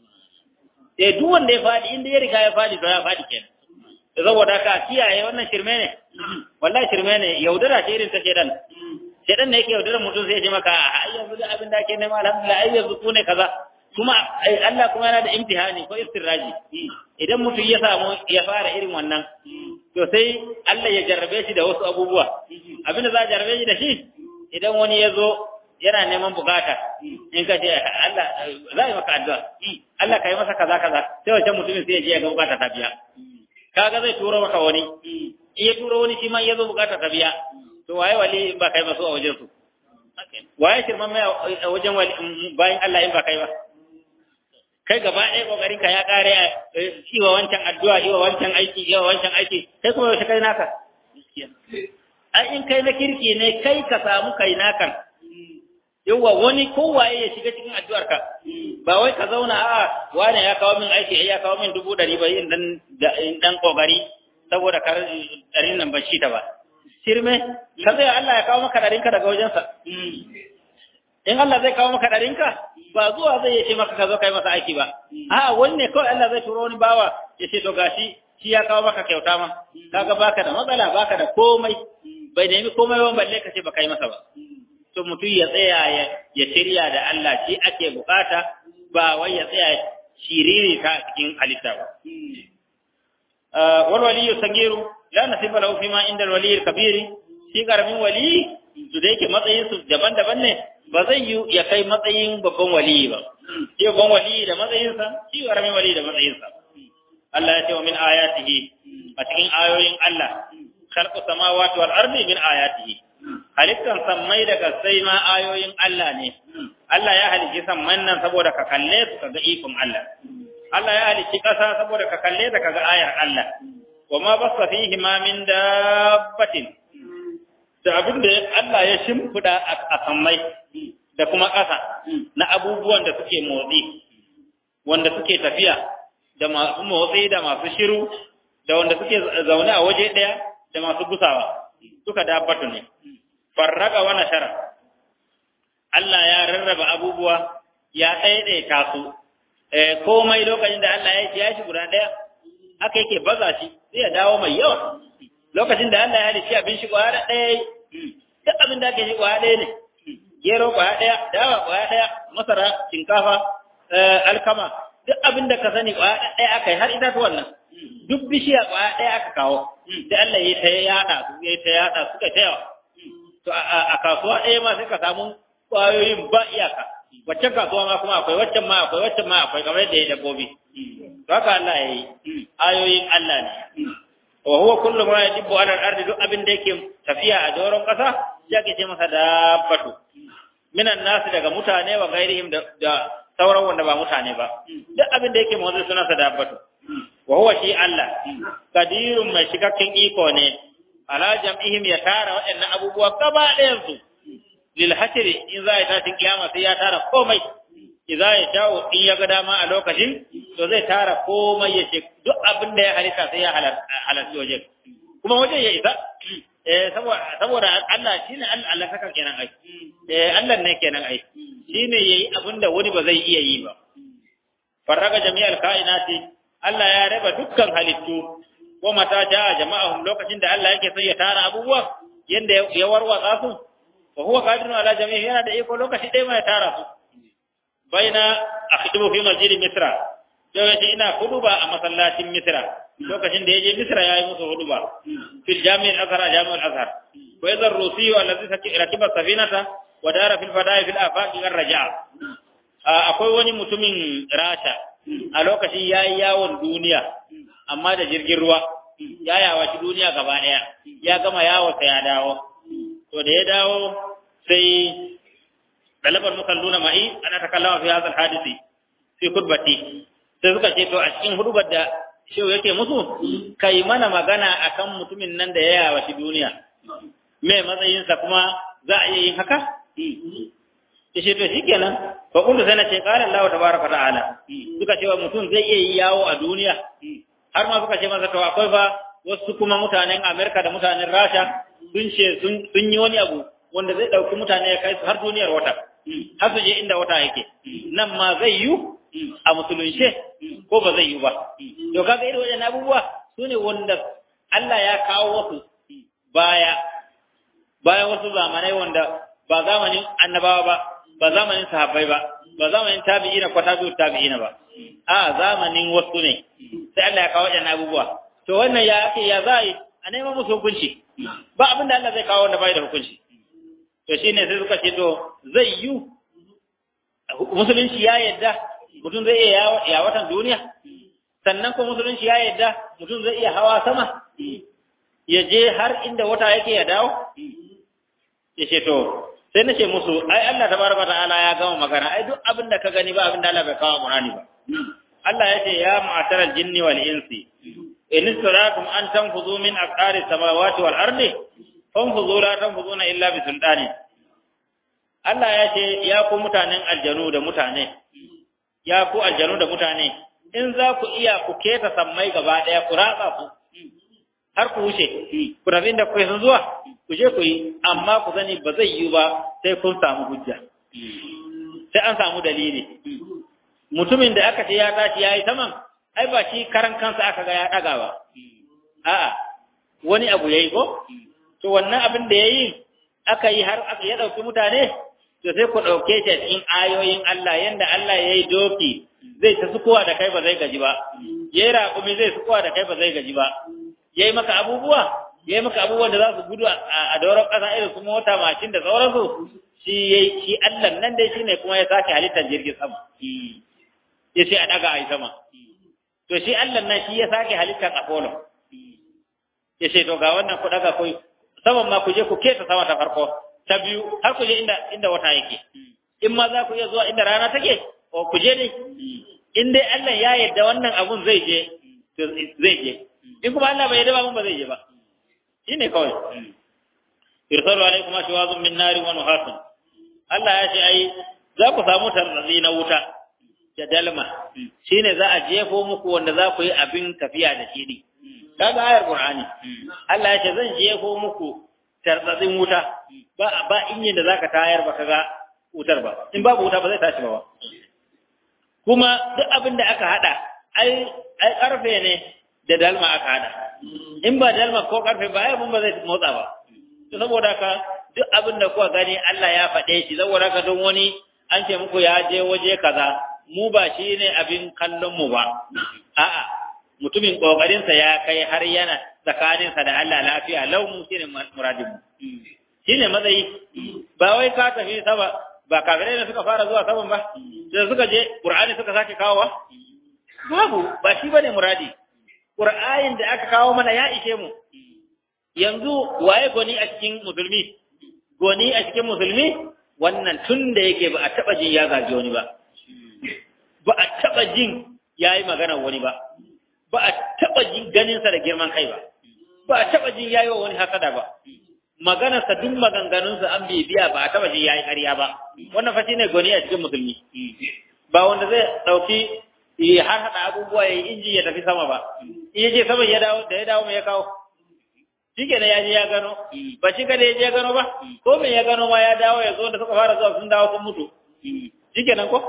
eh duk wanda ya faɗi in dai ya riga ya faɗi to ya faɗi kenan saboda ka kiyaye wannan shirme ne wallahi shirme ne yaudara ce irin ta shedan shedan ne yake yaudara mutum sai ya ce maka ai yanzu da abin da ake nema alhamdulillah ai yanzu ku ne kaza kuma Allah kuma yana da imtihani ko istirraji idan mutum ya samu ya fara irin wannan to sai Allah ya jarrabe shi da wasu abubuwa abinda za a jarrabe shi da shi idan wani ya zo yana neman bukata in ka ce Allah za a yi maka addu'a Allah ka yi masa kaza kaza sai wancan mutumin sai ya je ya ga bukata ta biya kaga zai turo maka wani in ya turo wani shi ma ya zo bukata ta biya to waye wali in ba kai ba su a wajen su waye shirman mai a wajen bayan Allah in ba kai ba kai gaba ɗaya kokarin ka ya kare shi wa wancan addu'a yi wa wancan aiki yi wa wancan aiki kai kuma yaushe kai naka ai in kai na kirki ne kai ka samu kai nakan yawa wani kowaye ya shiga cikin addu'arka ba wai ka zauna a wane ya kawo min aiki ya kawo min dubu ɗari ba yin dan dan kokari saboda kar ɗarin nan ban shi ta ba shirme ka zai Allah ya kawo maka ɗarinka daga wajensa in Allah zai kawo maka ɗarinka ba zuwa zai ya ce maka ka zo kai masa aiki ba a wani ne kawai Allah zai turo wani bawa ya ce to gashi shi ya kawo maka kyauta ma kaga baka da matsala baka da komai bai nemi komai ba balle ka ce ba kai masa ba to mutum ya tsaya ya shirya da Allah shi ake bukata ba wai ya tsaya shiriri ta cikin halitta ba wal waliyu sagiru la nasiba lahu fima inda al waliyil kabiri shi karamin wali su da yake matsayin su daban-daban ne ba zai yi ya kai matsayin babban waliyi ba shi babban waliyi da matsayinsa shi karamin waliyi da matsayinsa Allah ya ce wa min ayatihi a cikin ayoyin Allah khalqu samawati wal ardi min ayatihi halittan sammai da kasai ma ayoyin Allah ne Allah ya halicci samman nan saboda ka kalle su kaga ikon Allah Allah ya halicci ƙasa saboda ka kalle ta kaga ayar Allah wa ma basta fihi ma min dabbatin da abin da Allah ya shimfida a sammai da kuma ƙasa na abubuwan da suke motsi wanda suke tafiya da masu motsi da masu shiru da wanda suke zaune a waje ɗaya da masu gusawa duka dabbatu ne farraka wa nashara Allah ya rarraba abubuwa ya ɗaiɗaita su komai lokacin da Allah ya ce ya shi guda ɗaya haka yake baza shi sai ya dawo mai yawa lokacin da Allah ya halicci abin shi kwaya ɗaya duk abin da ake shi kwaya ɗaya ne gero kwaya ɗaya dawa kwaya ɗaya masara shinkafa alkama duk abin da ka sani kwaya ɗaya aka yi har itatuwan nan duk bishiya kwaya ɗaya aka kawo da Allah ya ta yaɗa su ya ta yaɗa suka ta yawa to a kasuwa ɗaya ma sai ka samu kwayoyin ba iyaka waccan kasuwa ma kuma akwai waccan ma akwai waccan ma akwai kamar yadda ya dabbobi to haka Allah ya yi ayoyin Allah ne wa huwa kullu ma yajibu ala al-ardi duk abin da yake tafiya a doron kasa ya ke ce masa dabbatu minan nasu daga mutane wa gairihim da sauran wanda ba mutane ba duk abin da yake motsi suna sa dabbatu wa huwa shi Allah kadirun mai cikakken iko ne ala jam'ihim ya tara waɗannan abubuwa gaba ɗayan su lil hasri in za ya tashin kiyama sai ya tara komai idza ya shawo in ya ga dama a lokacin to zai tara komai ya ce duk abin da ya halitta sai ya halarci wajen kuma wajen ya isa eh saboda Allah shine Allah saka kenan ai eh Allah ne kenan ai shine yayi abin da wani ba zai iya yi ba farraga jami'al kainati Allah ya raba dukkan halittu ko mata jaa jama'ahum lokacin da Allah yake sai ya tara abubuwa yanda ya warwatsa su wa huwa qadirun ala jami'i yana da iko lokaci dai mai tara su baina akhdubu fi masjid misra lokacin ina huduba a masallacin misra lokacin da yaje misra yayi musu huduba fil jami' al-azhar jami' al-azhar wa idha ar-rusi alladhi rakiba safinata wa dara fil fada'i fil afaq ar-raja'a akwai wani mutumin rasha a lokacin yayi yawon duniya amma da jirgin ruwa ya yawaci duniya gaba daya ya gama yawo sai ya dawo to da ya dawo sai dalabar musalluna ma'i ana takallama fi hadha alhadisi fi khutbati sai suka ce to a cikin hudubar da shehu yake musu kai mana magana akan mutumin nan da ya yawa shi duniya me matsayinsa kuma za a iya yin haka yace to shikenan fa kullu sai na ce qala Allah tabaaraka ta'ala suka ce wa mutum zai iya yi yawo a duniya har ma suka ce masa to akwai fa wasu kuma mutanen Amerika da mutanen Rasha sun ce sun yi wani abu wanda zai ɗauki mutane ya kai su har duniyar wata har su je inda wata yake nan ma zai yi a musulunce ko ba zai yi ba to kaga irin wajen abubuwa su ne wanda Allah ya kawo wasu baya bayan wasu zamanai wanda ba zamanin annabawa ba ba zamanin sahabbai ba ba zamanin tabi'ina ko tabi'ut tabi'ina ba a zamanin wasu ne sai Allah ya kawo wajen abubuwa to wannan ya ake ya za a neman musu hukunci ba abin da Allah zai kawo wanda bai da hukunci to shine sai suka ce to zai yi musulunci ya yadda mutum zai iya ya watan duniya sannan ko musulunci ya yadda mutum zai iya hawa sama ya je har inda wata yake ya dawo ya ce to sai na ce musu ai Allah tabaraka ta'ala ya gama magana ai duk abin da ka gani ba abin da Allah bai kawo Qur'ani ba Allah ya ce ya ma'taral jinni wal insi in istarakum an tanfuzu min aqari samawati wal ardi fanfuzu la tanfuzuna illa bi sultani Allah ya ce ya ku mutanen aljanu da mutane ya ku aljanu da mutane in za ku iya ku keta sammai gaba daya ku ratsa ku har ku wuce ku tafi inda ku sun zuwa ku je ku yi amma ku sani ba zai yi ba sai kun samu hujja sai an samu dalili mutumin da aka ce ya tashi ya yi saman ai ba shi karan kansa aka ga ya daga ba a'a wani abu yayi ko to wannan abin da yayi aka yi har aka ya dauki mutane to sai ku dauke shi cikin ayoyin Allah yanda Allah yayi doki zai ta sukuwa da kai ba zai gaji ba yayi raƙumi zai sukuwa da kai ba zai gaji ba yayi maka abubuwa yayi maka abubuwan da za su gudu a doron ƙasa irin su mota mashin da sauransu shi yayi shi Allah nan dai shine kuma ya sake halittar jirgin sama ya ce a daga a yi sama to shi Allah nan shi ya sake halittar Apollo ya ce to ga wannan ku daga ku saman ma ku je ku kesa sama ta farko ta biyu har ku je inda inda wata yake in ma za ku iya zuwa inda rana take o ku je dai in dai Allah ya yarda wannan abun zai je to zai je in kuma Allah bai yarda ba mun ba zai je ba shine kawai irsalu alaikum ashwazun min nari wa nuhasun Allah ya ce ai za ku samu tarzazi na wuta da dalma shine za a jefo muku wanda za ku yi abin tafiya da shi ne kaga ayar qur'ani Allah ya ce zan jefo muku tarzazin wuta ba ba inyin da zaka tayar ba kaga wutar ba in babu wuta ba zai tashi ba kuma duk abin da aka hada ai ai karfe ne da dalma aka hada in ba dalma ko karfe ba ai mun ba zai motsa ba to saboda ka duk abin da kuka gani Allah ya faɗe shi saboda ka don wani an ce muku ya je waje kaza mu ba shi ne abin kallon mu ba a'a mutumin kokarinsa ya kai har yana tsakaninsa da Allah lafiya lau mu shine muradin mu shine matsayi ba wai ka tafi sama ba kafirai ne suka fara zuwa saman ba da suka je qur'ani suka sake kawowa babu ba shi bane muradi qur'anin da aka kawo mana ya ishe mu yanzu waye goni a cikin musulmi goni a cikin musulmi wannan tun da yake ba a taba jin ya gaji wani ba ba a taɓa jin ya yi maganar wani ba, ba a taɓa jin ganinsa da girman kai ba, ba a taɓa jin ya yi wa wani hasada ba, maganarsa duk maganganunsa an bibiya ba a taɓa jin ya yi ƙarya ba, wannan fashi ne goni a cikin musulmi. Ba wanda zai ɗauki har haɗa abubuwa ya yi inji ya tafi sama ba, in ya je sama ya dawo da ya dawo mai ya kawo. Shi ke ya je ya gano, ba shi kada ya je ya gano ba, ko me ya gano ma ya dawo ya zo da suka fara zuwa sun dawo sun mutu. Shi kenan ko?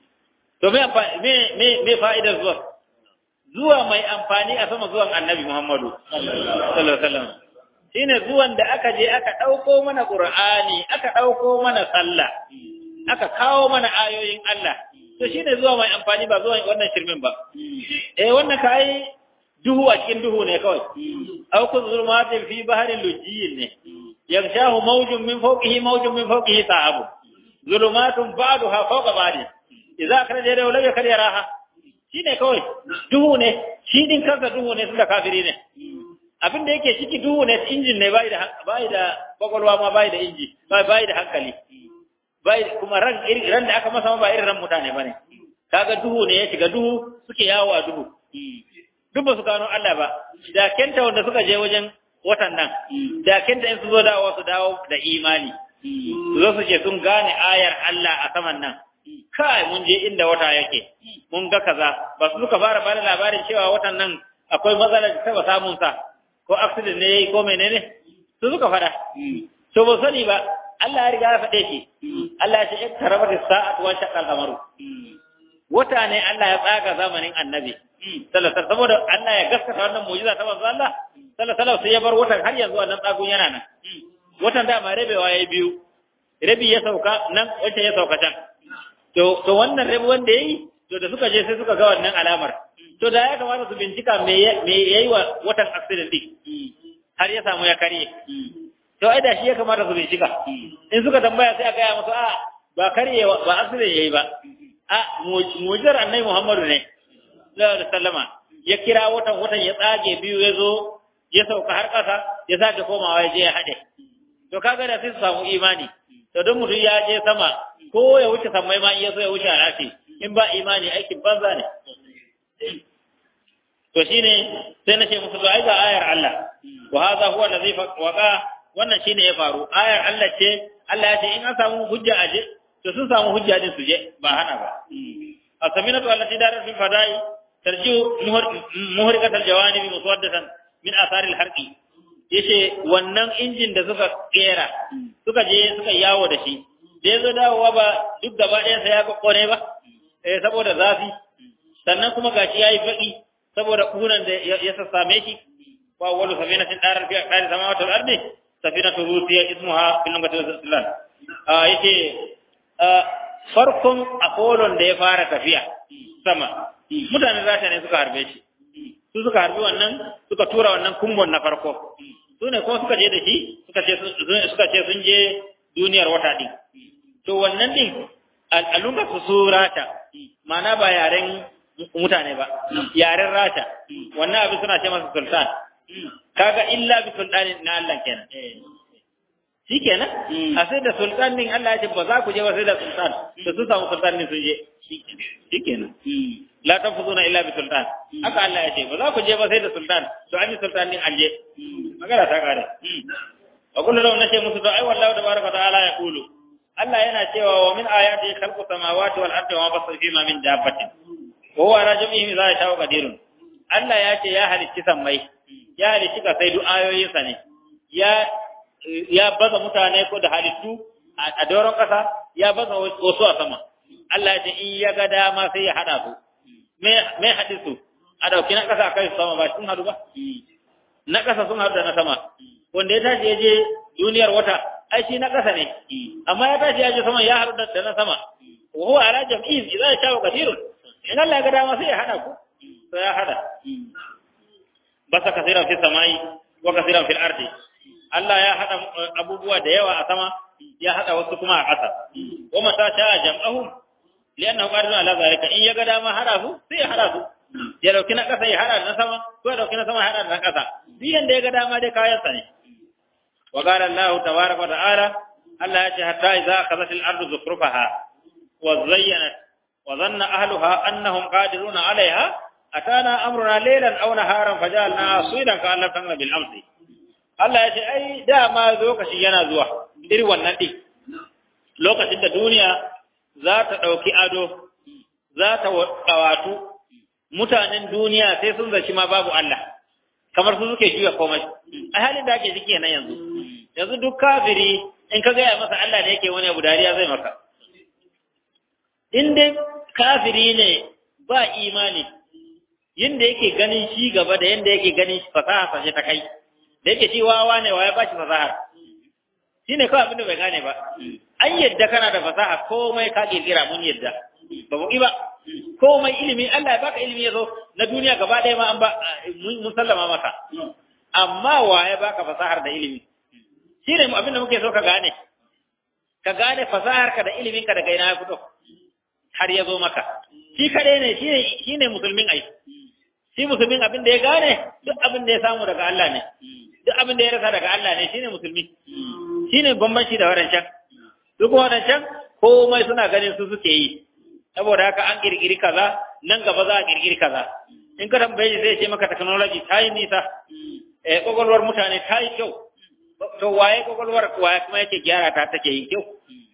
To me me me me fa'idar zuwa? Zuwa mai amfani a sama zuwan Annabi Muhammadu sallallahu alaihi wasallam. Shine zuwan da aka je aka dauko mana Qur'ani, aka dauko mana sallah, aka kawo mana ayoyin Allah. To shine zuwa mai amfani ba zuwan wannan shirmin ba. Eh wannan kai duhu a cikin duhu ne kawai. Aw ku zulmatin fi baharin lujjiyin ne. Yagshahu mawjun min fawqihi mawjun min fawqihi sahabu. Zulumatun ba'daha fawqa ba'din. idza akhraja yadahu lam yakad yaraha shine kawai duhu ne shi din kansa duhu ne tunda kafiri ne abin da yake ciki duhu ne injin ne bai da bai da kwakwalwa ma bai da inji bai bai da hankali bai kuma ran ran da aka masa ba irin ran mutane bane kaga duhu ne ya shiga duhu suke yawo a duhu duk ba su gano Allah ba da kenta wanda suka je wajen watan nan da kenta in su zo dawo su dawo da imani su zo su ce sun gane ayar Allah a saman nan kai mun je inda wata yake mun ga kaza ba su suka fara bada labarin cewa watan nan akwai matsalar da taba samun sa ko accident ne ko menene su suka fada to ba sani ba Allah ya riga ya faɗe shi Allah ya ce iktarabat as-sa'atu wa shaqqa al-qamaru wata ne Allah ya tsaga zamanin annabi sallallahu alaihi saboda Allah ya gaskata wannan mu'jiza ta manzo Allah sallallahu alaihi sai ya bar watan har yanzu wannan tsagun yana nan watan da ma rabewa yayi biyu rabi ya sauka nan wacce ya sauka can to to wannan rabi wanda yayi to da suka je sai suka ga wannan alamar to da ya kamata su bincika me me yayi wa watan accident din har ya samu ya karye to ai da shi ya kamata su bincika in suka tambaya sai a gaya musu a ba karye ba accident yayi ba a mu'jizar annabi Muhammadu ne sallallahu alaihi wasallama ya kira watan watan ya tsage biyu ya zo ya sauka har ƙasa ya sake komawa ya je ya haɗe to kaga da sai su samu imani to don mutum ya je sama ko ya wuce sammai ma in ya so ya wuce alafi in ba imani aikin banza ne to shine sai na ce musu ai ga ayar Allah wa hadha huwa allazi waqa wannan shine ya faru ayar Allah ce Allah ya ce in an samu hujja aje to sun samu hujja din su je ba hana ba asaminatu allati darat fil fada'i tarjiu muhrikat aljawanib muswaddatan min athar alharqi yace wannan injin da suka kera suka je suka yawo da shi da yazo dawowa ba duk gaba ɗayan sa ya kokkone ba eh saboda zafi sannan kuma gashi yayi baki saboda kunan da ya sassame shi wa awwalu safinatin darar fi aqdari samawati wal ardi safinatu rusiya ismuha fil lugati al-islam ah yace farkon apollon da ya fara tafiya sama mutanen rasha ne suka harbe shi su suka harbi wannan suka tura wannan kumbon na farko su ne kuma suka je da shi suka ce suka ce sun je duniyar wata din to wannan din al'alunga su su rasha mana ba yaren mutane ba yaren rasha wannan abin suna ce masa sultan kaga illa bi sultanin na Allah kenan shi kenan a sai da sultan din Allah ya ce ba za ku je ba sai da sultan da su samu sultan din sun je shi kenan la tanfuzuna illa bi sultan haka Allah ya ce ba za ku je ba sai da sultan to an yi sultan din an je magana ta kare wa kullu law nace musu to ai wallahu tabaraka ta'ala ya kulu Allah yana cewa wa min ayati khalqu samawati wal ardi wa ma basu fi ma min dabbatin wa huwa ala jami'i za ya shawo qadirun Allah ya ce ya halicci sammai ya halicci ka sai duk ayoyinsa ne ya ya baza mutane ko da halittu a doron ƙasa ya baza wasu a sama Allah ya ce in ya ga dama sai ya hada su me haɗi su a ɗauki na ƙasa a kai su sama ba sun haɗu ba na ƙasa sun haɗu da na sama wanda ya tashi ya je duniyar wata ai shi na ƙasa ne amma ya tashi ya je sama ya haɗu da na sama wa huwa ala jam'in idza sha'a qadirun in Allah ya ga dama sai ya hada ku sai ya hada basa kasiran fi samai wa kasiran fil ardi Allah ya hada abubuwa da yawa a sama ya hada wasu kuma a ƙasa wa mata ta jam'ahum li'annahu qadirun ala zalika in ya ga dama hada su sai ya hada su ya dauki na ƙasa ya hada da na sama ko ya dauki na sama ya hada da na ƙasa duk yanda ya ga dama dai kayan sa ne wa qala Allah tabaaraka wa ta'ala Allah ya ce hatta idza akhadhat al-ardu zukhrufaha wa zayyanat wa dhanna ahluha annahum qadiruna 'alayha atana amruna laylan aw naharan fajalna suidan ka Allah kana bil amsi Allah ya ce ai dama lokaci yana zuwa iri wannan din lokacin da duniya za ta dauki ado za ta kawatu mutanen duniya sai sun zaci ma babu Allah kamar su suke juya komai a halin da ake ciki nan yanzu yanzu duk kafiri in ka gaya masa Allah ne yake wani abu dariya zai maka in dai kafiri ne ba imani yadda yake ganin shi gaba da yadda yake ganin fasaha sashe ta kai da yake shi wawa ne wa ya bashi fasahar shi ne kawai abin da bai gane ba an yadda kana da fasaha komai ka kirkira mun yadda ba mu ba komai ilimi Allah ya baka ilimi ya zo na duniya gaba ɗaya ma an ba mun sallama maka amma wa ya baka fasahar da ilimi shi ne abin da muke so ka gane ka gane fasahar ka da ilimin ka daga ina ya fito har ya zo maka shi kadai ne shi ne musulmin ai shi musulmin abin da ya gane duk abin da ya samu daga Allah ne duk abin da ya rasa daga Allah ne shine musulmi shine bambanci da wadancan duk wadancan komai suna ganin su suke yi saboda haka an kirkiri kaza nan gaba za a kirkiri kaza in ka tambaye shi zai ce maka technology ta yi nisa eh kokolwar mutane ta yi kyau to waye kokolwar waye kuma yake gyara ta take yi kyau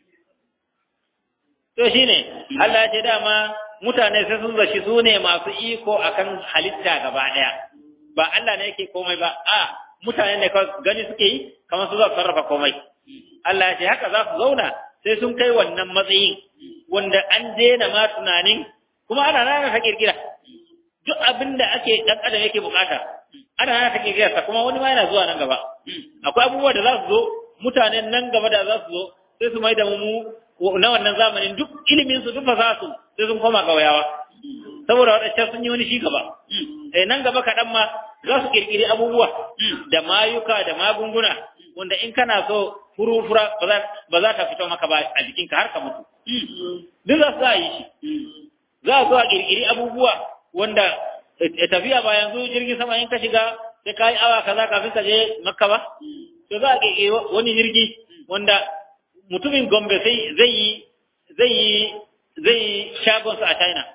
to shine Allah ya ce dama mutane sai sun zaci su ne masu iko akan halitta gaba daya ba Allah ne yake komai ba a mutane ne gani suke yi kamar su za su sarrafa komai Allah ya ce haka za su zauna sai sun kai wannan matsayin wanda an daina ma tunanin kuma ana nana ta kirkira duk abin da ake dan adam yake bukata ana nana ta kirkira sa kuma wani ma yana zuwa nan gaba akwai abubuwa da za su zo mutanen nan gaba da za su zo sai su mai da mu na wannan zamanin duk ilimin su duk fasaha su sai sun koma gawayawa saboda wadancan sun yi wani shi gaba eh nan gaba kaɗan ma za su kirkiri abubuwa da mayuka da magunguna wanda in kana so furufura ba za ta fito maka ba a jikinka har ka mutu duk za su za yi shi za su a kirkiri abubuwa wanda tafiya ba yanzu jirgin sama in ka shiga sai ka yi awa kaza kafin ka je makka ba to za a kirkiri wani jirgi wanda mutumin Gombe sai zai yi zai yi zai yi shagon a China.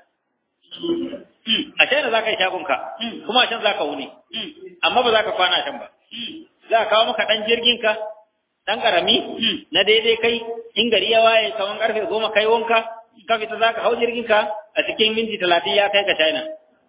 A China za ka yi shagonka, kuma a can za ka wuni, amma ba za ka kwana can ba. Za ka kawo maka ɗan jirginka, dan karami na daidai kai in gari ya waye kaman karfe goma kai wanka ka fita za ka hau jirgin ka a cikin minti talatin ya kai ka China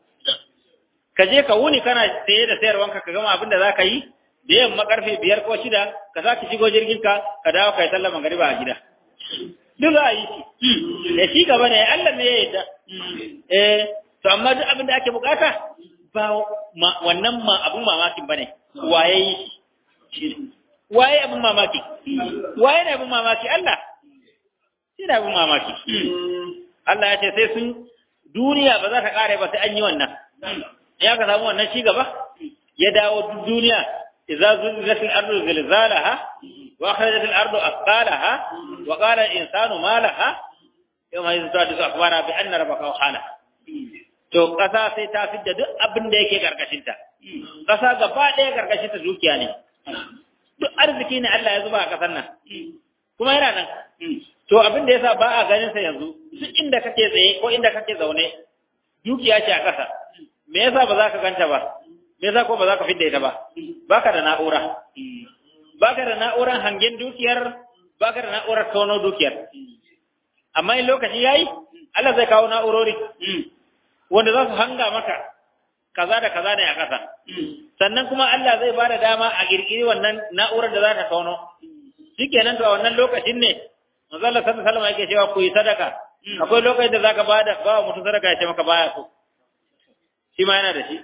ka je ka wuni kana saye da sayarwanka ka gama abin da za ka yi da yamma karfe biyar ko shida ka za ki shigo jirgin ka ka dawo ka yi sallar magariba a gida duk za a yi shi da shi gaba ne Allah ne ya yadda eh to amma duk abin da ake bukata ba wannan ma abun mamakin bane waye yi shi waye abun mamaki waye ne abun mamaki Allah shi ne abun mamaki Allah ya ce sai sun duniya ba za ta kare ba sai an yi wannan ya ka samu wannan shi gaba ya dawo duniya idza zulzilat al-ardu zilzalaha wa akhrajat al-ardu athqalaha wa qala al-insanu ma laha yawma yuzadu akhbara bi anna rabbaka qala to kasa sai ta fidda duk abin da yake karkashin ta kasa gaba ɗaya karkashin ta dukiya ne duk arziki ne Allah ya zuba a kasar nan kuma yana nan to abin da yasa ba a ganin sa yanzu duk inda kake tsaye ko inda kake zaune dukiya ce a kasa me yasa ba za ka ganta ba me yasa ko ba za ka fidda ita ba baka da na'ura baka da na'urar hangen dukiyar baka da na'urar tono dukiyar amma in lokaci yayi Allah zai kawo na'urori wanda za su hanga maka kaza da kaza ne a ƙasa sannan kuma Allah zai bada dama a girgiri wannan na'urar da za ta tono shikenan to a wannan lokacin ne manzo Allah sallallahu alaihi wasallam yake cewa ku yi sadaka akwai lokacin da zaka bada ba mutum sadaka ya ce maka baya so shi ma yana da shi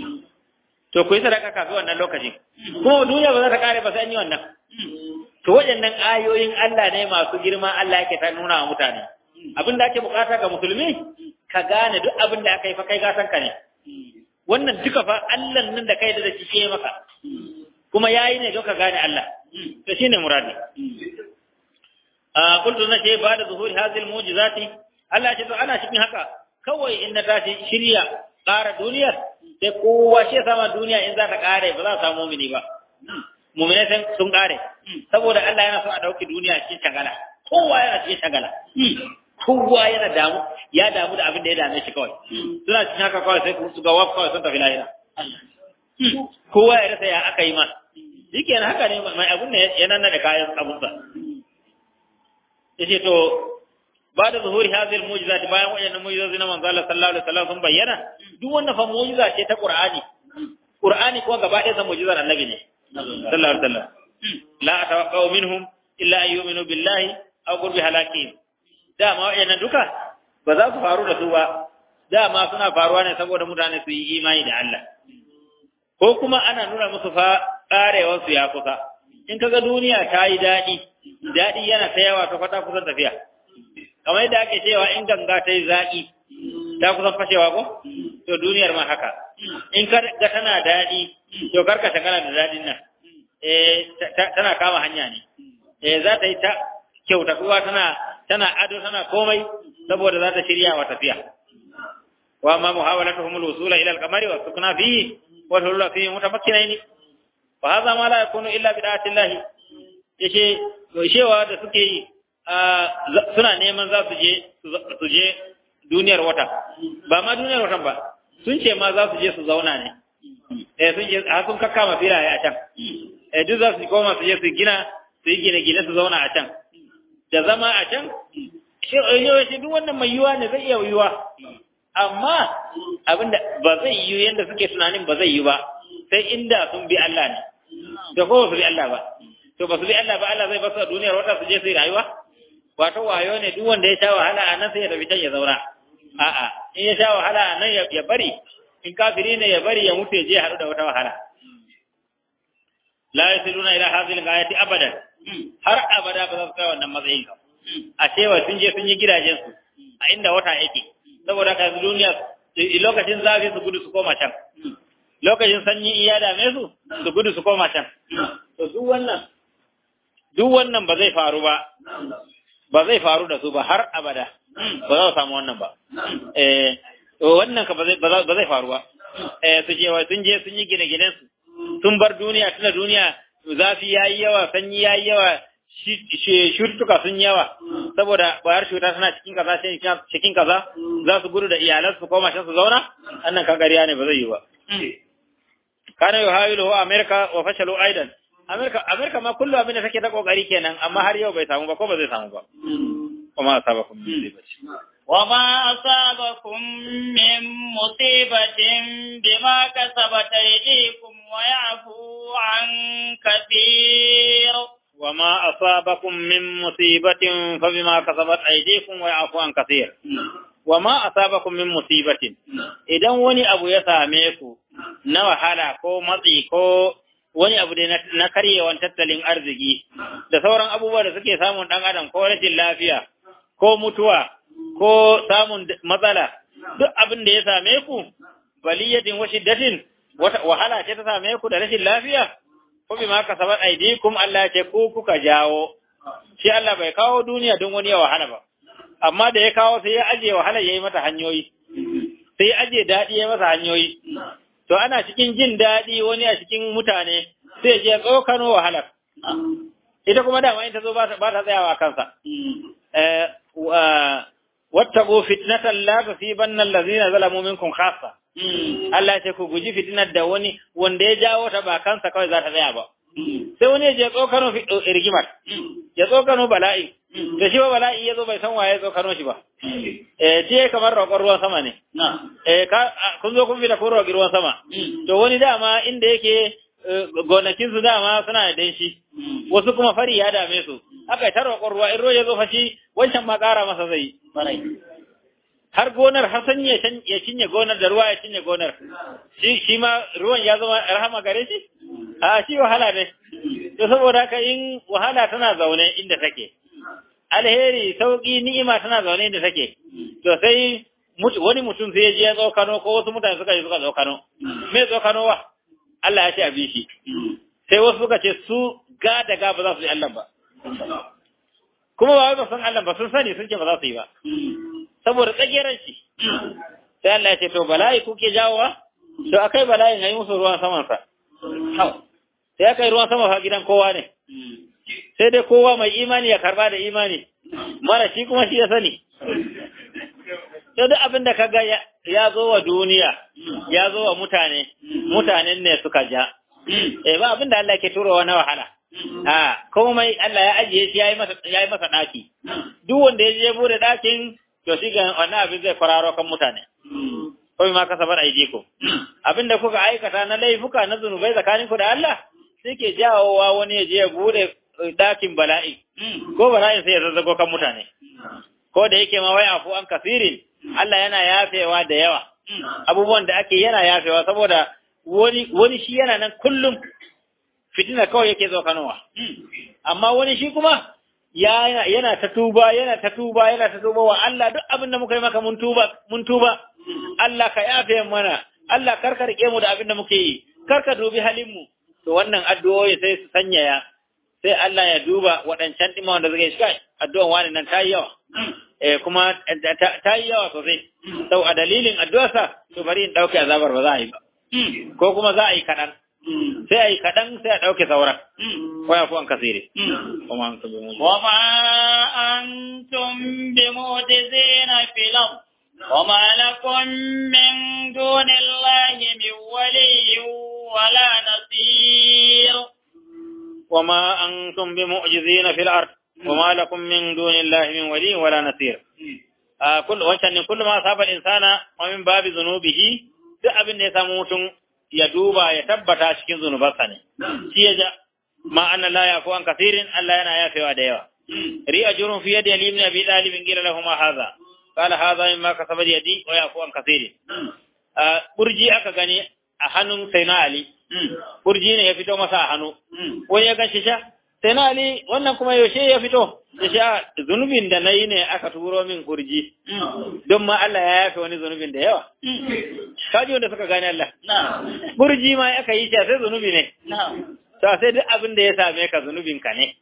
to ku yi sadaka kafin wannan lokacin kuma duniya ba za ta kare ba sai an yi wannan to waɗannan ayoyin Allah ne masu girma Allah yake ta nuna wa mutane abin da ake bukata ga musulmi ka gane duk abin da aka yi fa kai gatan ka ne wannan duka fa Allah nan da kai da shi ke maka kuma yayi ne don ka gane Allah to shine muradi a kuntu na ce ba da zuhuri hazil mu'jizati Allah ya ce to ana cikin haka kawai in na tashi shirya ƙara duniyar sai kowa shi sama duniya in za ta ƙare ba za ta samu mumini ba mumini sun ƙare saboda Allah yana so a ɗauki duniya cikin shagala kowa yana cikin shagala kowa yana damu ya damu da abin da ya dame shi kawai suna cikin haka kawai sai su ga waf kawai sun tafi lahira kowa ya rasa ya aka yi ma shike haka ne mai abun ne ya nan da kayan abunsa yace to ba da zuhuri hazil mu'jizati bayan wayannan mu'jizozi na manzo Allah sallallahu alaihi wasallam sun bayyana duk wannan fa mu'jiza ce ta Qur'ani Qur'ani kuma gaba ɗaya sa mu'jizar annabi ne sallallahu alaihi wasallam la atawaqqa'u minhum illa an yu'minu billahi aw qurbi halakihim dama wayannan duka ba za su faru da su ba dama suna faruwa ne saboda mutane su yi imani da Allah ko kuma ana nuna musu fa karewar su ya kusa in kaga duniya ta yi daɗi daɗi yana ta yawa ta kwata kusan tafiya kamar yadda ake cewa in ganga ta yi zaƙi ta kusan fashewa ko to duniyar ma haka in ka ga tana daɗi to karka shagala da daɗin nan eh tana kama hanya ne eh za ta yi ta kyautatuwa tana tana ado tana komai saboda za ta shirya wa tafiya wa ma muhawalatuhum al-wusula ila al-qamari wa sukna fihi wa hulula fihi mutamakkinain wa hadha ma la yakunu illa bi da'ati Allah yace shewa da suke yi suna neman za su je su je duniyar wata ba ma duniyar watan ba sun ce ma za su je su zauna ne eh sun je har sun kakkama filaye a can eh duk za su koma su je su gina su yi gine-gine su zauna a can da zama a can shi duk wannan mai yiwa ne zai iya yiwa amma abinda ba zai yi yadda suke tunanin ba zai yi ba sai inda sun bi Allah ne da ko su bi Allah ba to ba su bi Allah ba Allah zai basu a duniyar wata su je su yi rayuwa wato wayo ne duk wanda ya sha wahala a nan sai ya tafi can ya zauna a'a in ya sha wahala a nan ya bari in kafiri ne ya bari ya mutu ya je haɗu da wata wahala la yasiluna ila hadhihi al-ayati abadan har abada ba za su kai wannan matsayin ka a cewa sun je sun yi gidajen su a inda wata yake saboda ka duniya lokacin zafi su gudu su koma can lokacin sanyi iya dame su su gudu su koma can to duk wannan duk wannan ba zai faru ba ba zai faru da su ba har abada ba za su samu wannan ba eh to wannan ka ba zai ba zai faru ba eh su je sun je sun yi gine-ginen su sun bar duniya tuna duniya zafi yayi yawa sanyi yayi yawa shurtuka sun yawa saboda bayar shuta suna cikin kaza cikin kaza za su gudu da iyalan su koma can su zauna annan kan gariya ne ba zai yi ba kana yuhawilu wa amerika wa fashalu aidan Amerika Amerika ma kullum abin da take ta kokari kenan amma har yau bai samu ba ko ba zai samu ba kuma asabakum min musibati وما أصابكم من مصيبة بما كسبت أيديكم ويعفو عن كثير وما أصابكم من مصيبة فبما كسبت أيديكم ويعفو عن كثير وما أصابكم من مصيبة idan wani abu ya same ku na wahala ko matsi ko wani abu da na karyewan tattalin arziki da sauran abubuwa da suke samun dan adam ko rashin lafiya ko mutuwa ko samun matsala duk abin da ya same ku baliyatin wa shiddatin wata wahala ce ta same ku da rashin lafiya ko bi ma kasabat aidikum Allah ce ku kuka jawo shi Allah bai kawo duniya don wani ya wahala ba amma da ya kawo sai ya aje wahala yayi mata hanyoyi sai ya aje dadi ya masa hanyoyi to ana cikin jin dadi wani a cikin mutane sai je tsokano wahala ita kuma dama in ta zo ba ta tsayawa kansa eh wattaqu fitnatan la tusibanna allazina zalamu minkum khassa Allah ce ku guji fitinar da wani wanda ya jawo ta ba kansa kawai za ta tsaya ba sai wani ya je tsokano rigimar ya tsokano bala'i da shi ba bala'i ya zo bai san waye tsokano shi ba eh ce kamar roƙon ruwan sama ne eh kun zo kun bi da kun roƙi ruwan sama to wani dama inda yake gonakin su dama suna da danshi wasu kuma fari ya dame su aka ta roƙon ruwa in ruwa ya zo fashi wancan ma ƙara masa zai har gonar har sanyi ya cinye gonar da ruwa ya cinye gonar shi shi ma ruwan ya zama rahama gare shi a shi wahala ne to saboda haka in wahala tana zaune inda take alheri sauki ni'ima tana zaune inda take to sai wani mutum sai ya je ya tsokano ko wasu mutane suka je suka tsokano me tsokano wa Allah ya ce a bi shi sai wasu suka ce su ga da ga ba za su yi Allah ba kuma ba wai ba san Allah ba sun sani sun ce ba za su yi ba saboda tsageran shi sai Allah ya ce to bala'i kuke jawowa to akai bala'in yayi musu ruwan saman sa sai aka yi ruwan sama fa gidan kowa ne sai dai kowa mai imani ya karba da imani mara shi kuma shi ya sani to duk abin da kaga ya zo wa duniya ya zo wa mutane mutanen ne suka ja eh ba abin da Allah ke turowa na wahala a komai Allah ya ajiye shi yayi masa yayi masa daki duk wanda ya je bude dakin to shi ga wannan abin zai fararo kan mutane ko ma kasabar aidiko abinda kuka aikata na laifuka na zunubai tsakanin ku da Allah sai ke jawowa wani ya je ya bude dakin bala'i ko bala'in sai ya zazzago kan mutane ko da yake ma wai afu an kasirin Allah yana yafewa da yawa abubuwan da ake yana yafewa saboda wani wani shi yana nan kullum fitina kawai yake zo kanowa amma wani shi kuma yana ta tuba yana ta tuba yana ta tuba wa Allah duk abin da muka yi maka mun tuba mun tuba Allah ka yafe mana Allah karka rike mu da abin da muke yi karka dubi halin mu to wannan addu'o'i sai su sanyaya sai Allah ya duba waɗancan ɗima wanda suka yi shi addu'an wani nan ta yi yawa eh kuma ta yi yawa sosai sau a dalilin addu'arsa to bari in ɗauke azabar ba za a yi ba ko kuma za a yi kaɗan sai a yi kaɗan sai a ɗauke sauran ko ya fi an kasire kuma an kabe mu وما أنتم بمعجزين في الأرض وما لكم من دون الله من ولي ولا نصير وما أنتم بمعجزين في الأرض وما لكم من دون الله من ولي ولا نصير آه كل وانشان كل ما أصاب الإنسان ومن باب ذنوبه duk abin da ya samu mutum ya duba ya tabbata cikin zunubansa ne shi ya ja ma anna la yafu an kasirin Allah yana yafewa da yawa ri ajrun fi yadi ali ibn abi talib qila lahu ma hadha qala hadha mimma kasabat yadi wa yafu an kasirin burji aka gani a hannun sayyidina ali burji ne ya fito masa a hannu wani ya ganshi sha sayyidina ali wannan kuma yaushe ya fito ya sha zunubin da nayi ne aka turo min kurji don ma Allah ya yafe wani zunubin da yawa kaji wanda suka gane Allah burji ma aka yi shi sai zunubi ne to sai duk abin da ya same ka zunubin ka ne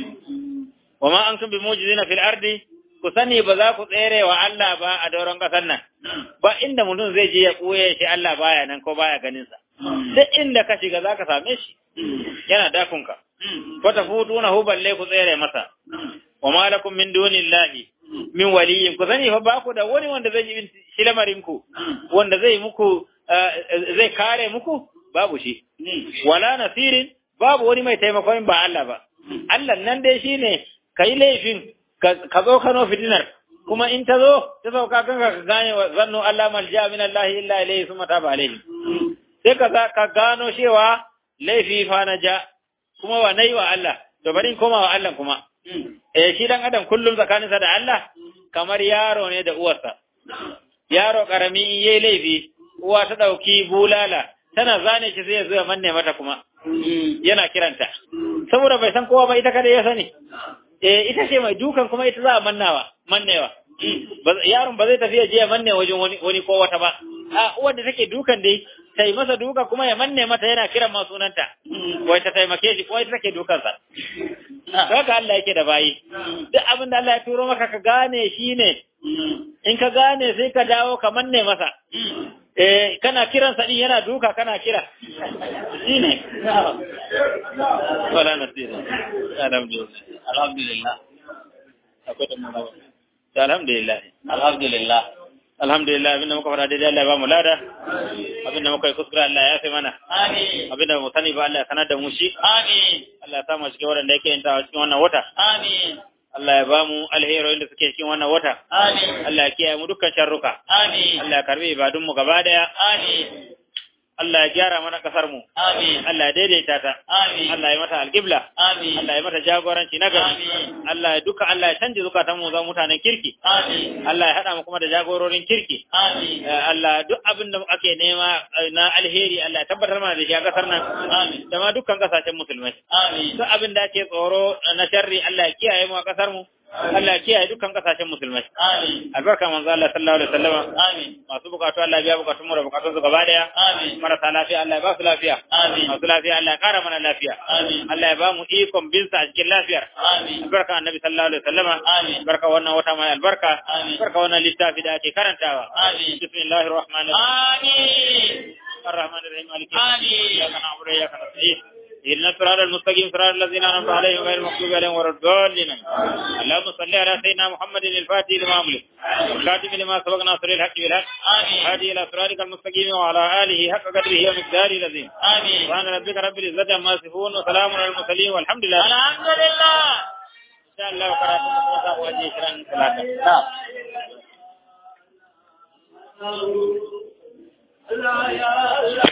wa ma antum bi mujizina fil ardi ku sani ba za ku tsere wa Allah ba a dauran kasar nan ba inda mutum zai je ya koye shi Allah baya nan ko baya ganin sa duk inda ka shiga zaka same shi yana dakunka ko ta futuna hu balle ku tsere masa wa ma lakum min dunillahi min waliyin ku sani fa ba ku da wani wanda zai yi shi lamarin ku wanda zai muku zai kare muku babu shi wala nasirin babu wani mai taimakon ba Allah ba Allah nan dai shine kai laifin ka zo kano fitinar kuma in ta zo ta sauka kanka ka gane wa zannu Allah malja min Allah illa ilayhi summa taba alayhi sai ka ka gano cewa laifi fa na ja kuma wa nayi wa Allah to bari in koma wa Allah kuma eh shi dan adam kullum tsakaninsa da Allah kamar yaro ne da uwarsa yaro karami in yayi laifi uwa ta dauki bulala tana zane shi sai ya zo ya manne mata kuma yana kiranta saboda bai san kowa ba ita kada ya sani eh ita ce mai dukan kuma ita za a mannawa mannewa yaron ba zai tafi ya je ya manne wajen wani wani ko wata ba a uwar da take dukan dai sai masa duka kuma ya manne mata yana kiran ma sunanta wai ta taimake shi ko ita take dukan sa haka Allah yake da bayi duk abin da Allah ya turo maka ka gane shi ne in ka gane sai ka dawo ka manne masa eh kana kiran sa din yana duka kana kira shine wala nasira alhamdulillah alhamdulillah akwai da mu alhamdulillah alhamdulillah alhamdulillah abinda muka fara daidai Allah ya ba mu lada abinda muka yi kuskure Allah ya fi mana amin abinda mu sani ba Allah ya sanar da mu shi amin Allah ya samu cikin waɗanda yake yin ta cikin wannan wata amin Allah ya ba mu alheroyin da suke cikin wannan wata amin Allah ya kiyaye mu dukkan sharruka amin Allah ya karbi ibadun mu gaba daya amin Allah ya gyara mana kasar mu amin Allah ya daidaita ta amin Allah ya mata alqibla amin Allah ya mata jagoranci na gari Amin. Allah ya duka Allah ya canje zukatan mu zama mutanen kirki amin Allah ya hada mu kuma da jagororin kirki amin Eh, Allah duk abin da ake nema eh, na alheri Allah ya tabbatar mana da shi a kasar nan Amin. da ma dukkan kasashen musulmai amin duk abin da ake tsoro na sharri Allah ya kiyaye mu a kasar mu Allah ya kiyaye dukkan kasashen musulmai amin albarka manzo Allah sallallahu alaihi wasallam amin masu bukatu Allah ya biya bukatun mu da bukatun su gaba daya amin marasa lafiya Allah ya ba su lafiya amin masu lafiya Allah ya kara mana lafiya amin Allah ya ba mu ikon bin sa a cikin lafiyar amin albarka annabi sallallahu alaihi wasallam Amin. albarka wannan wata mai albarka Amin. albarka wannan littafi da ake karantawa Amin. bismillahir rahmanir rahim amin الرحمن الرحيم مالك يوم آمين. الدين إياك نعبد وإياك نستعين اهدنا الصراط المستقيم صراط الذين أنعمت عليهم غير المغضوب عليهم ولا الضالين اللهم صل على سيدنا محمد الفاتح لما أملك والخاتم لما سبق ناصر الحق بالحق آمين. هادي إلى صراطك المستقيم وعلى آله حق قدره ومقداره العظيم آمين سبحان ربك رب العزة عما يصفون وسلام على المرسلين والحمد لله الحمد لله إن شاء الله قرأتم وسوف وجه شرا ثلاثة نعم لا يا